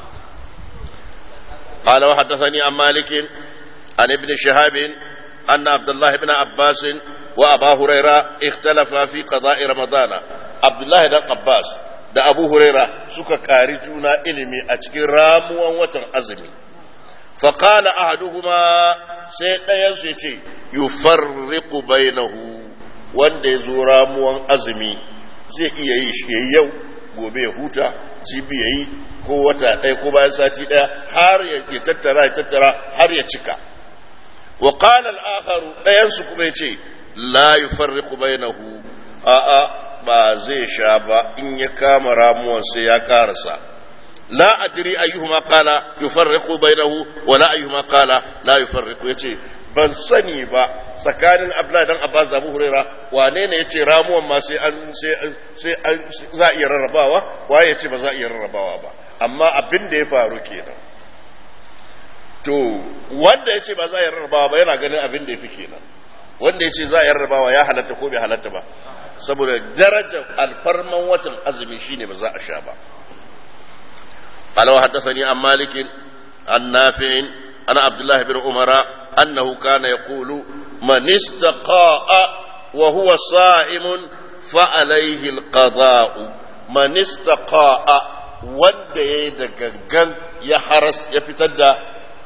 قال وحدثني عن مالك عن ابن شهاب أن عبد الله بن عباس وأبا هريرة اختلفا في قضاء رمضان عبد الله بن عباس da Abu Huraira suka kari juna ilimi a cikin ramuwan watan azumi faƙala ahaduhuma sai ɗayansu ya ce yufarriqu bainahu wanda ya zo ramuwan azumi zai iya yi shi yayi yau gobe ya huta jibi ya yi ko wata ɗaya ko bayan sati ɗaya har ya tattara ya tattara har ya cika wa qala al-akharu ɗayansu kuma ya ce la yufarriqu bainahu a'a ba zai sha ba in ya kama ramuwan sai ya karasa لا أدري أيهما قال يفرق بينه ولا أيهما قال لا يفرق يتي ban sani ba tsakanin Abdullahi dan Abbas da Abu Huraira wane ne yace ramuwan ma sai an sai sai an za a iya rarrabawa waye yace ba za a iya rarrabawa ba amma abin da ya faru kenan to wanda yace ba za a iya rarrabawa ba yana ganin abin da yafi kenan wanda yace za a iya rarrabawa ya halatta ko bai halatta ba saboda darajar alfarman watan azumi shine ba za a sha ba قال وحدثني عن مالك عن نافع عن عبد الله بن عمر أنه كان يقول من استقاء وهو صائم فعليه القضاء من استقاء wanda ya yi da gangan ya haras ya fitar da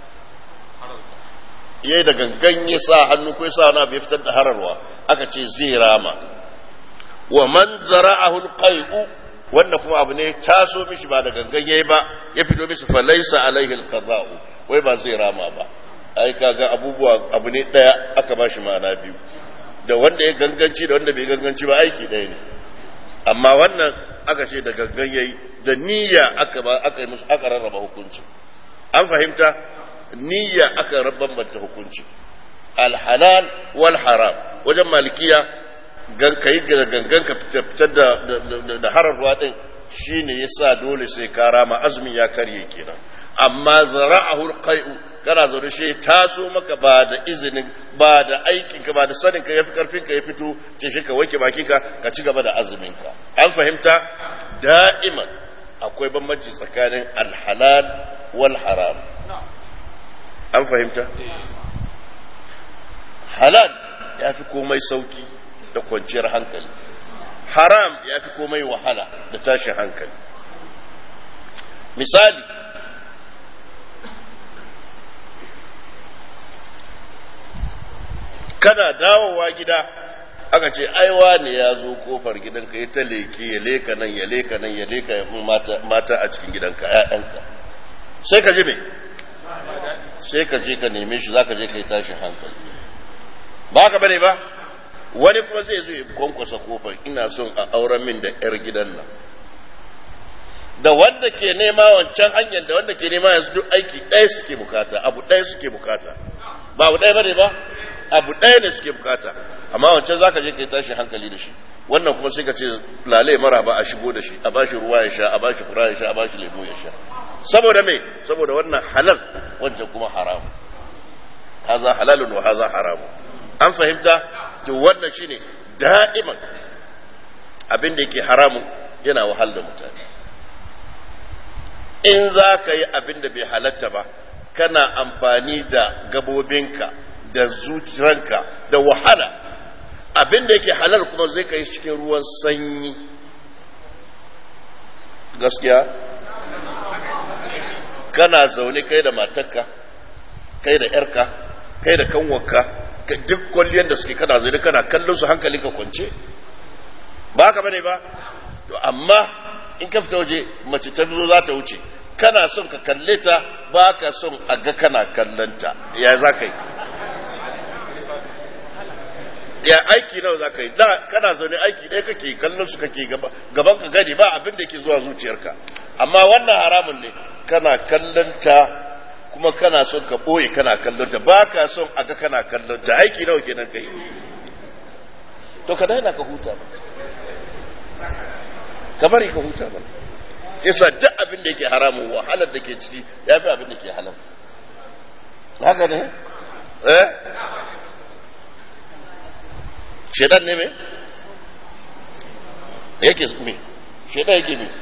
ya yi da gangan ya sa hannu ko ya sa wani abu ya fitar da hararwa aka ce zai rama wa man zara'ahu alqai'u wanda kuma abu ne taso mishi ba da gangan yayi ba ya fito mishi fa laysa alaihi alqada'u wai ba zai rama ba ai kaga abubuwa abu ne daya aka bashi ma'ana biyu da wanda ya ganganci da wanda bai ganganci ba aiki ɗaya ne amma wannan aka ce da gangan yayi da niyya aka ba aka yi musu aka rarraba hukunci an fahimta niyya aka bambanta hukunci alhalal wal haram wajen malikiya gan kai ga gangan ka fitar da da hararwa din shine yasa dole sai ka rama azumin ya karye kenan amma zara'ahu alqai'u kana zaune shi taso maka ba da izinin ba da aikinka ba da sanin ka yafi karfin ka ya fito ce shi ka wanke bakinka ka ci gaba da azumin ka an fahimta da'iman akwai bambanci tsakanin alhalal wal haram an fahimta halal ya fi komai sauki da kwanciyar hankali haram ya fi komai wahala da tashin hankali misali kana dawowa gida aka ce aiwa ne ya zo kofar gidanka ya ta leke ya leka nan ya leka nan ya leka mata a cikin gidanka ‘ya'yanka sai ka ji me sai ka je ka neme shi za ka je ka yi tashin hankali ba ka bane ba wani kuma zai zo ya kwankwasa kofar ina son a auren min da ‘yar gidan nan da wanda ke nema wancan hanyar da wanda ke nema yanzu duk aiki ɗaya suke bukata abu ɗaya suke bukata ba abu ɗaya bane ba abu ɗaya ne suke bukata amma wancan zaka je kai tashi hankali da shi wannan kuma sai ka ce lalai mara ba a shigo da shi a bashi ruwa ya sha a bashi fura ya sha a bashi lemu ya sha saboda me saboda wannan halal wancan kuma haramu haza halalun wa haza haramu an fahimta to wannan shine da'iman abin da yake haramu yana wahal da mutane in za ka yi abin da bai halatta ba kana amfani da gabobinka da zuciyanka da wahala abin da yake halal kuma zai kai cikin ruwan sanyi gaskiya kana zaune kai da matarka kai da yarka kai da kanwarka duk kwalliyar da suke kana zaune kana kallon su hankalinka kwance ba ka bane ba to amma in ka fita waje mace ta zo za ta wuce kana son ka kalle ta ba ka son a ga kana kallonta ya za ka yi ya aiki nawa za ka yi da kana zaune aiki ɗaya kake kallon su kake gaban ka gani ba abin da ke zuwa zuciyarka amma wannan haramun ne kana kallon ta kuma kana son ka ɓoye kana kallon ta ba ka son a ga kana kallon ta aiki nawa kenan kai to ka daina ka huta ba ka bari ka huta ba yasa duk abin da yake haramun wahalar da ke ciki ya fi abin da ke halal haka ne eh shedan ne me yake me shedan yake me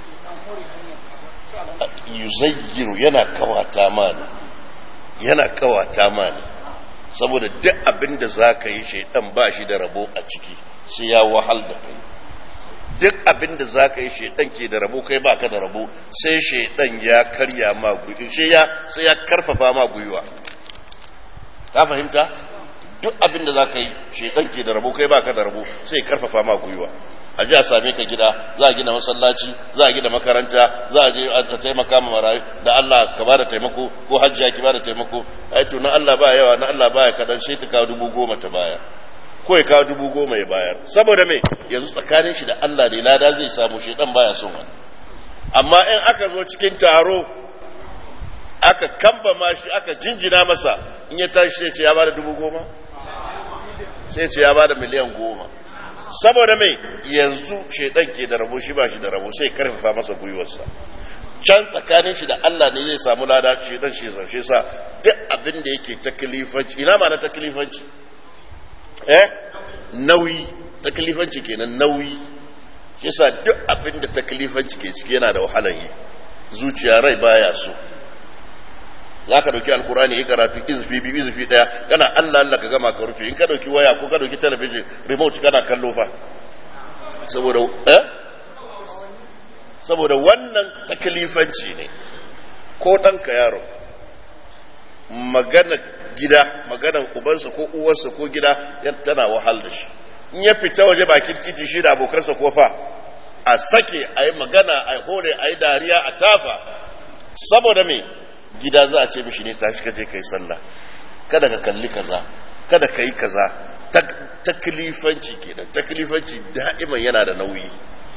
yuzayyinu yana kawata mani yana kawata mani saboda duk abin da za ka yi shedan ba shi da rabo a ciki sai ya wahal da kai duk abin da za ka yi shedan ke da rabo kai baka da rabo sai shedan ya karya ma gwiwa sai ya karfafa ma gwiwa ka fahimta duk abin da za ka yi shaitan ke da rabo kai baka da rabo sai karfafa ma gwiwa a ji a same ka gida za a gina masallaci za a gina makaranta za a je a taimaka ma marayu da Allah ka bada taimako ko hajjiya ki bada taimako ai to na Allah ba yawa na Allah ba ya kadan sai ta kawo dubu goma ta baya ko ya kawo dubu goma ya bayar saboda me yanzu tsakanin shi da Allah ne lada zai samu shaitan baya son wani amma in aka zo cikin taro aka kamba ma shi aka jinjina masa in ya tashi sai ce ya bada dubu goma sai ce ya ba da miliyan goma saboda mai yanzu shaidan ke da rabo shi ba shi da rabo sai karfafa masa gwiwarsa can tsakanin shi da Allah ne zai samu lada shaidan shi zarshe sa duk abin da yake taklifanci ina ma na taklifanci eh nauyi taklifanci kenan nauyi yasa duk abin da taklifanci ke ciki yana da wahalar yi zuciya rai baya so za ka dauki alkurani ya karatu izufi biyu izufi daya kana allah allah ka gama ka rufe in ka dauki waya ko ka dauki talabijin remote kana kallo fa saboda eh saboda wannan taklifanci ne ko ɗanka yaro magana gida maganan ubansa ko uwarsa ko gida tana wahal da shi in ya fita waje bakin titi shi da abokansa ko fa a sake a yi magana a hore a yi dariya a tafa saboda me gida za a ce mishi ne tashi ka je ka yi sallah kada ka kalli kaza kada ka yi kaza taklifanci kenan taklifanci da'iman yana da nauyi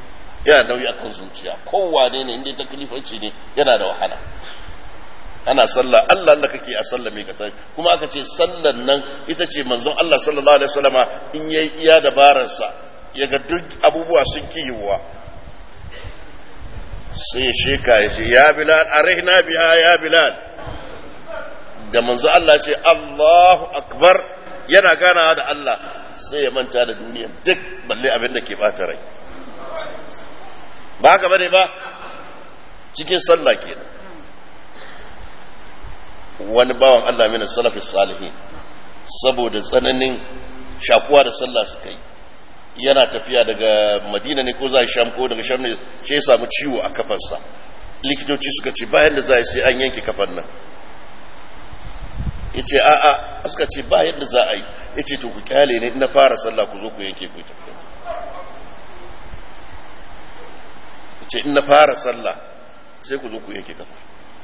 yana nauyi akan zuciya kowane ne inda taklifanci ne yana da wahala ana sallah Allah Allah kake a sallah mai katar kuma aka ce sallan nan ita ce manzon Allah sallallahu alaihi wasallama in yayi iya dabararsa ya ga duk abubuwa sun kiyiwa sai ya sheka ya ce ya bilal arihna biha ya bilal da manzo Allah ce Allahu akbar yana ganawa da Allah sai ya manta da duniya duk balle abin da ke bata rai ba haka bane ba cikin sallah kenan wani bawan Allah min salafi salihin saboda tsananin shakuwa da sallah suka yi yana tafiya daga madina ne ko za sham ko daga sham ne sai ya samu ciwo a kafansa likitoci suka ce bayan da za a sai an yanke kafan nan ya ce a'a suka ce ba yadda za a yi ya ce to ku kyale ne na fara sallah ku zo ku yanke ku tafiya ya ce in na fara sallah sai ku zo ku yanke kafa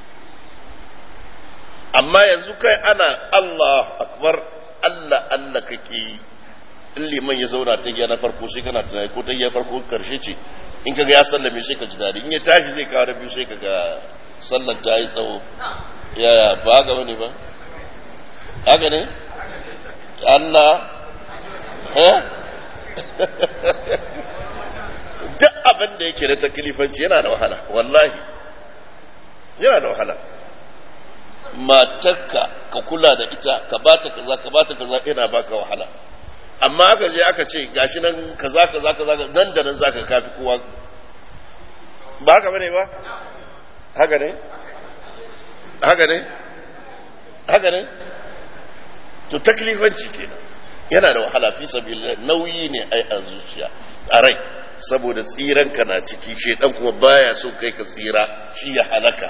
amma yanzu kai ana Allah akbar Allah Allah kake yi in liman ya zauna ta na farko sai kana tunani ko ta farko karshe ce in kaga ya sallame sai ka ji dadi in ya tashi zai kawo biyu sai kaga sallar ta yi tsawo ya ba ga wani ba haka ne Allah eh duk abin da yake da taklifanci yana da wahala wallahi yana da wahala matarka ka kula da ita ka bata kaza ka bata kaza yana baka wahala amma aka je aka ce gashi nan kaza kaza kaza nan da nan zaka kafi kowa ba haka bane ba haka ne haka ne haka ne to taklifanci kenan yana da wahala fi sabilillah nauyi ne ai a zuciya a rai saboda tsiran ka na ciki shedan kuma baya so kai ka tsira shi ya halaka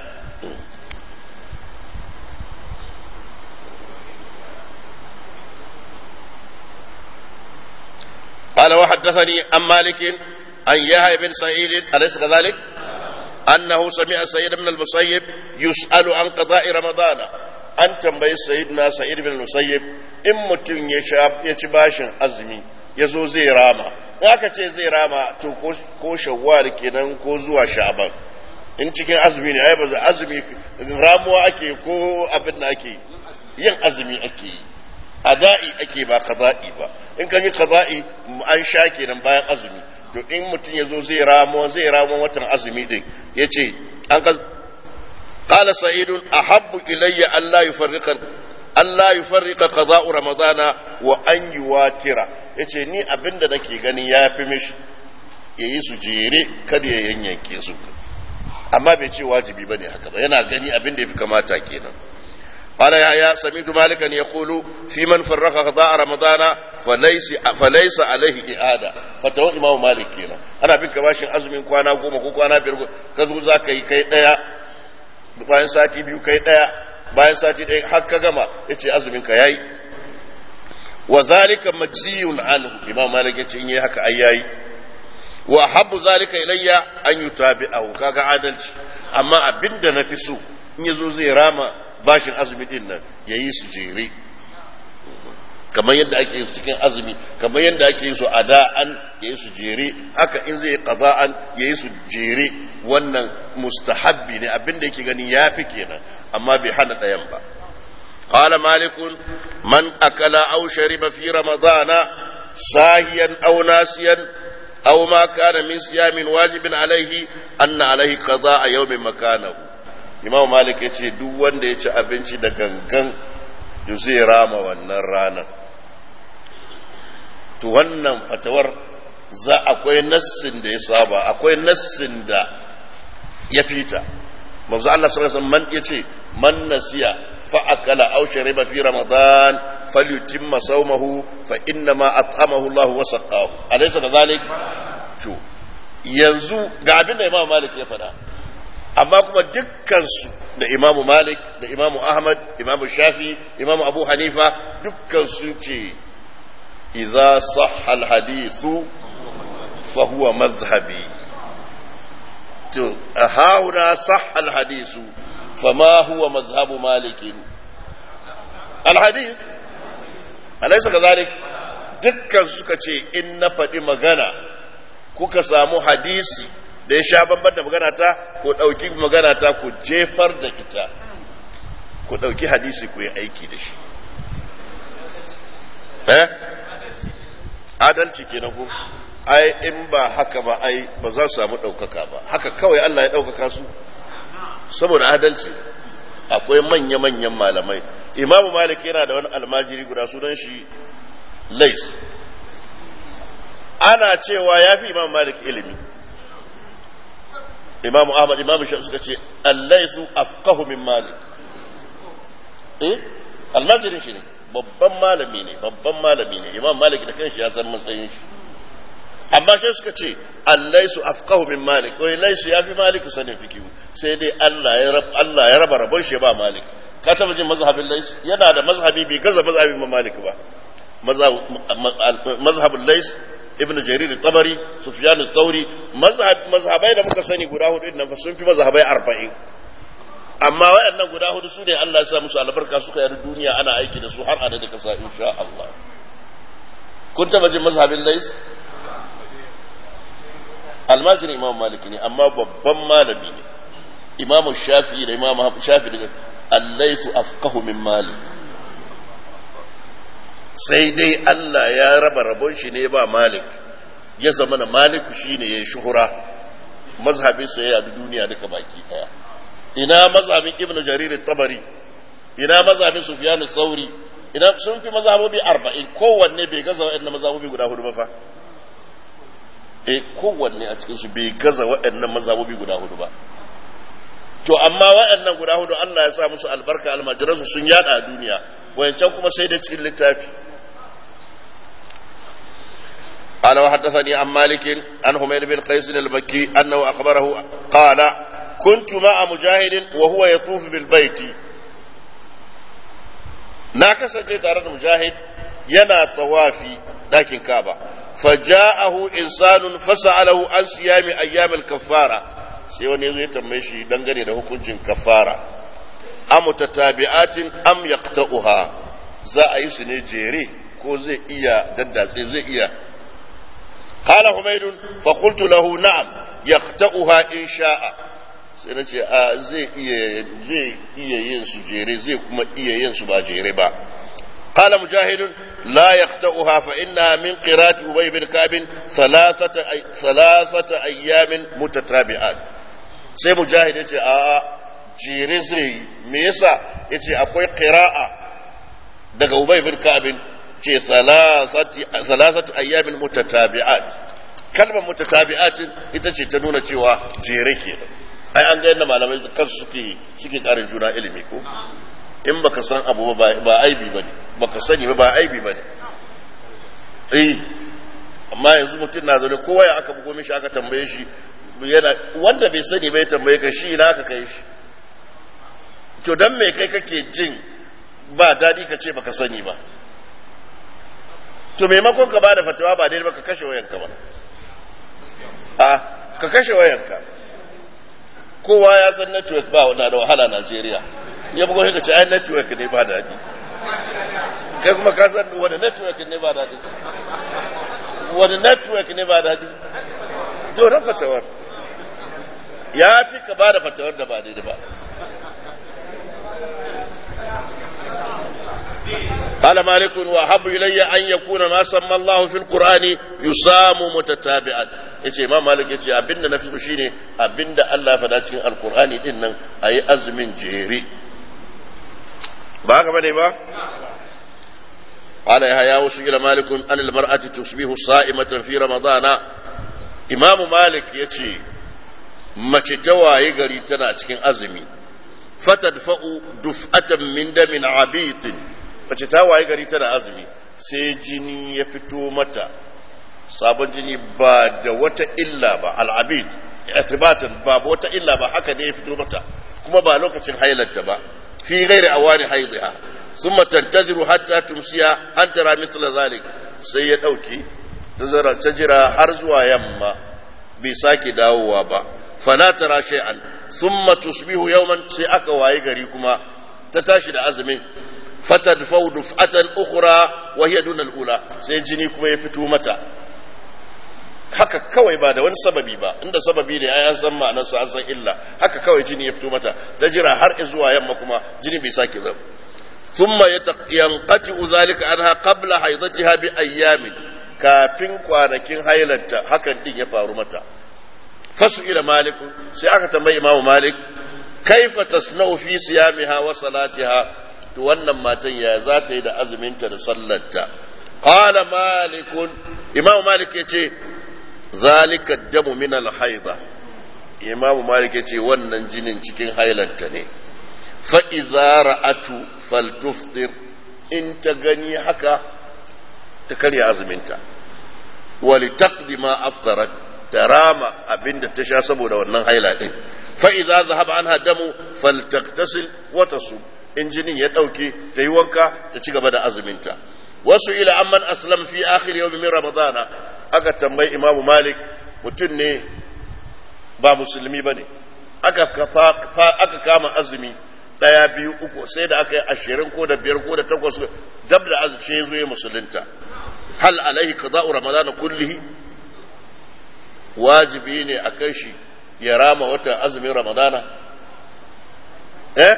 قال وحدثني عن مالك عن يحيى بن سعيد أليس كذلك؟ أنه سمع سيد بن المسيب يسأل عن قضاء رمضان أن تنبي سيدنا سعيد بن المسيب إن متن يشاب يتباشن أزمي يزو زي راما aka ce zai rama to ko shawwal kenan ko zuwa sha'ban in cikin azumi ne ai ba azumi ramuwa ake ko abin da ake yin azumi ake yi ada'i ake ba qada'i ba in ka yi qada'i an sha kenan bayan azumi to in mutum ya zo zai ramo zai ramo watan azumi din yace an ka qala sa'idun ahabbu ilayya alla yufarriqan alla yufarriqa qada'u ramadana wa an yuwatira yace ni abinda nake gani yafi mishi yayi su jere kada ya yanyanke su amma bai ce wajibi bane haka ba yana gani abinda yafi kamata kenan قال يحيى سمعت مالكا يقول في من فرق قضاء رمضان فليس فليس عليه إعادة فتوى إمام مالك كنا أنا بك باشن أزمين كوانا كوما كو كوانا بيرغو كذو زاكا كي ديا bayan sati biyu kai daya bayan sati daya har ka gama yace azumin ka yayi wa zalika majziyun anhu imam malik yace in yayi haka ai yayi wa habbu zalika ilayya an yutabi'ahu kaga adalci amma abinda nafi so in yazo zai rama bashin azumi din nan ya yi su jere kamar yadda ake yi su cikin azumi kamar yadda ake yi su ada'an ya yi su jere haka in zai qada'an ya yi su jere wannan mustahabbi ne abinda yake gani ya fi kenan amma bai hana ɗayan ba قال مالك من أكل أو شرب في رمضان ساهيا أو ناسيا أو ما كان من صيام واجب عليه أن عليه قضاء يوم مكانه imam malik ya ce duk wanda ya ci abinci da gangan da zai rama wannan ranar to wannan fatawar za akwai nassin da ya saba akwai nassin da ya fita manzo Allah sallallahu alaihi wasallam yace man nasiya fa akala aw shariba fi ramadan falyutimma sawmahu fa inna ma at'amahu Allah wa saqahu alaysa kadhalik to yanzu ga abin da imam malik ya faɗa amma kuma dukkansu da imamu malik da imamu ahmad imamu shafi imamu abu hanifa dukkan sun ce iza sahha alhadithu fa huwa mazhabi to hauna sahha alhadithu fama huwa mazhabu malikin alhadith alaysa kadhalik dukkan suka ce in na faɗi magana kuka samu hadisi da ya sha bamban da magana ta ku ɗauki magana ta ku jefar da ita ku ɗauki hadisi ku yi aiki da shi eh adalci kenan ku ai in ba haka ba ai ba za su samu ɗaukaka ba haka kawai Allah ya ɗaukaka su saboda adalci akwai manya-manyan malamai imamu malik yana da wani almajiri guda sunan shi lais ana cewa ya fi imamu malik ilimi imamu ahmad imamu shafi suka ce allaisu afqahu min malik eh almajirin shi ne babban malami ne babban malami ne imam malik da kanshi ya san matsayin shi amma sai suka ce allaisu afqahu min malik wai laisu ya fi malik sanin fikihu sai dai Allah ya rab Allah ya raba rabon shi ba malik ka taba jin mazhabin lais yana da mazhabi bai gaza mazhabin ma malik ba mazhabin lais ibn jarir tabari sufyan al-thawri mazhab mazhabai da muka sani guda hudu nan fa sun fi mazhabai 40 amma wayannan guda hudu su ne Allah ya sa musu albarka suka yi duniya ana aiki da su har ana da kasa insha Allah kun taba jin mazhabin lais almajirin imam maliki ne amma babban malami ne imam shafi da imam shafi da allaisu afqahu min malik sai dai Allah ya raba rabon shi ne ba malik ya zama na maliku shine ya shuhura mazhabin sa ya bi duniya duka baki daya ina mazhabin ibnu jarir tabari ina mazhabin sufyan sauri ina sun fi mazhabobi 40 kowanne bai gaza wa'annan mazhabobi guda hudu ba fa e kowanne a cikinsu bai gaza waɗannan mazhabobi guda hudu ba to amma waɗannan guda hudu Allah ya sa musu albarka almajiransu sun yada a duniya wayancan kuma sai da cikin littafi قال وحدثني عن مالك عن حميد بن قيس المكي انه اخبره قال كنت مع مجاهد وهو يطوف بالبيت na kasance tare da mujahid yana tawafi ɗakin kaba فجاءه إنسان فسأله عن صيام أيام الكفارة sai wani ya tambaye shi dangane da hukuncin kafara am tatabi'atin am yaqta'uha za a yi su ne jere ko zai iya daddatse zai iya qala humayd fa qultu lahu na'am yaqta'uha in sha'a sai na ce a zai iya zai iya yin su jere zai kuma iya yin su ba jere ba قال مجاهد لا يقطعها فإنها من قراءة أبي بن كعب ثلاثة أي ثلاثة أيام متتابعات sai mujahid ya ce a jere zai me yasa ya ce akwai qira'a daga ubay bin ka'bin ce salasatu ayyamin mutatabi'at kalmar mutatabi'atin ita ce ta nuna cewa jere ke ai an ga yadda malamai kansu suke suke karin juna ilimi ko in baka san abu ba ba aibi bane baka sani ba ba aibi bane eh amma yanzu mutum na zaune kowa ya aka bugo mishi aka tambaye shi yana wanda bai sani bai tambaye ka shi na aka kai shi to dan me kai kake jin ba dadi ka ce baka sani ba to maimakon ka bada fatawa ba daidai ba ka kashe wayanka ba a ka kashe wayanka kowa ya san network ba na da wahala Najeriya ya bugo ka ce ai network ne ba daɗi kai kuma ka san wani network ne ba daɗi wani network ne ba daɗi to na fatawar ya fi ka ba da fatawar da ba daidai ba قال مالك وأحب إلي أن يكون ما سمى الله في القرآن يسام متتابعا yace imam malik yace abinda na fi so shine abinda Allah faɗa cikin alqur'ani din nan ayi azumin jere ba haka bane ba قال يحيى وسئل مالك عن المرأة تصبح صائمة في رمضان إمام مالك يتي mace ta waye gari tana cikin azumi fatadfa'u duf'atan min damin abitin mace ta waye gari tana azumi sai jini ya fito mata sabon jini ba da wata illa ba al'abid itibatan ba wata illa ba haka ne ya fito mata kuma ba lokacin hailarta ba fi ghairi awani haidha thumma tantaziru hatta tumsiya an tara misla zalik sai ya dauki ta jira har zuwa yamma bai sake dawowa ba fala tara shay'an thumma tusbihu yawman sai aka waye gari kuma ta tashi da azumin fatadfau duf'atan ukhra wa hiya dun al-ula sai jini kuma ya fito mata haka kawai ba da wani sababi ba inda sababi ne ai an san ma'anarsa an san illa haka kawai jini ya fito mata ta jira har zuwa yamma kuma jini bai sake zama thumma yanqati zalika anha qabla haidatiha bi ayyamin kafin kwanakin hailanta hakan din ya faru mata fasu ila malik sai aka tambayi imamu malik kaifa tasna'u fi siyamiha wa salatiha to wannan matan ya za ta yi da azuminta da sallarta qala malikun imamu malik yace zalika damu min al-haida imam malik yace wannan jinin cikin hailanta ne fa idza ra'atu faltuftir in ta gani haka ta karya azuminta wali taqdi ma aftarat tarama abinda ta sha saboda wannan haila din fa idza zahaba anha damu faltaktasil wa tasum in jinin ya dauke ta yi wanka ta ci gaba da azuminta wasu ila amman aslam fi akhir yawm min ramadana aka tambayi imamu malik mutum ne ba musulmi ba ne aka kama azumi ɗaya biyu uku sai da aka yi ashirin ko da biyar ko da takwas dab da azumi ya zo ya musulunta hal alaihi qada'u ramadan kullihi wajibi ne a kan shi ya rama watan azumin ramadana eh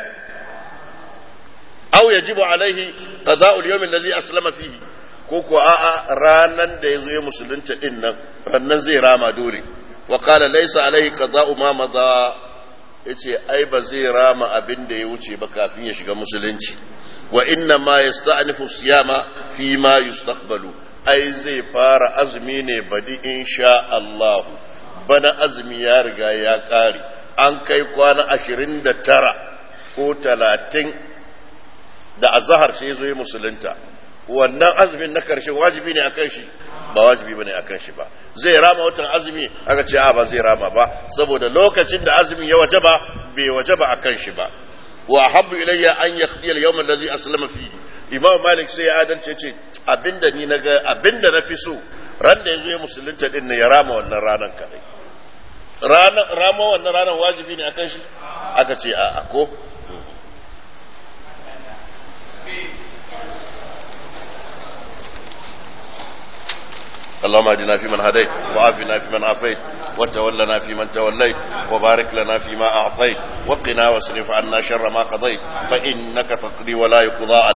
aw yajibu alaihi qada'u al-yawm alladhi aslama fihi ko ko a'a ranan da ya zo ya musulunta din nan rannan zai rama dole wa qala laysa alaihi qada'u ma madha yace ai ba zai rama abin da ya wuce ba kafin ya shiga musulunci wa inna ma yasta'nifu siyama fi ma yustaqbalu ai zai fara azumi ne badi insha Allah bana azumi ya riga ya kare an kai kwana ashirin da tara ko talatin da azahar sai ya zo ya musulunta wannan azumin na karshe wajibi ne akan shi ba wajibi bane akan shi ba zai rama watan azumi aka ce a ba zai rama ba saboda lokacin da azumin ya wajaba bai wajaba akan shi ba wa habbu ilayya an yaqdi al-yawm alladhi aslama fihi imam malik sai ya adalce ce abinda ni naga abinda na fi so ran da yazo ya musulunta din ne ya rama wannan ranan kadai ranan rama wannan ranan wajibi ne akan shi aka ce a ko اللهم اهدنا فيمن هديت وعافنا فيمن عافيت وتولنا فيمن توليت وبارك لنا فيما اعطيت وقنا واصرف عنا شر ما قضيت فانك تقضي ولا يقضى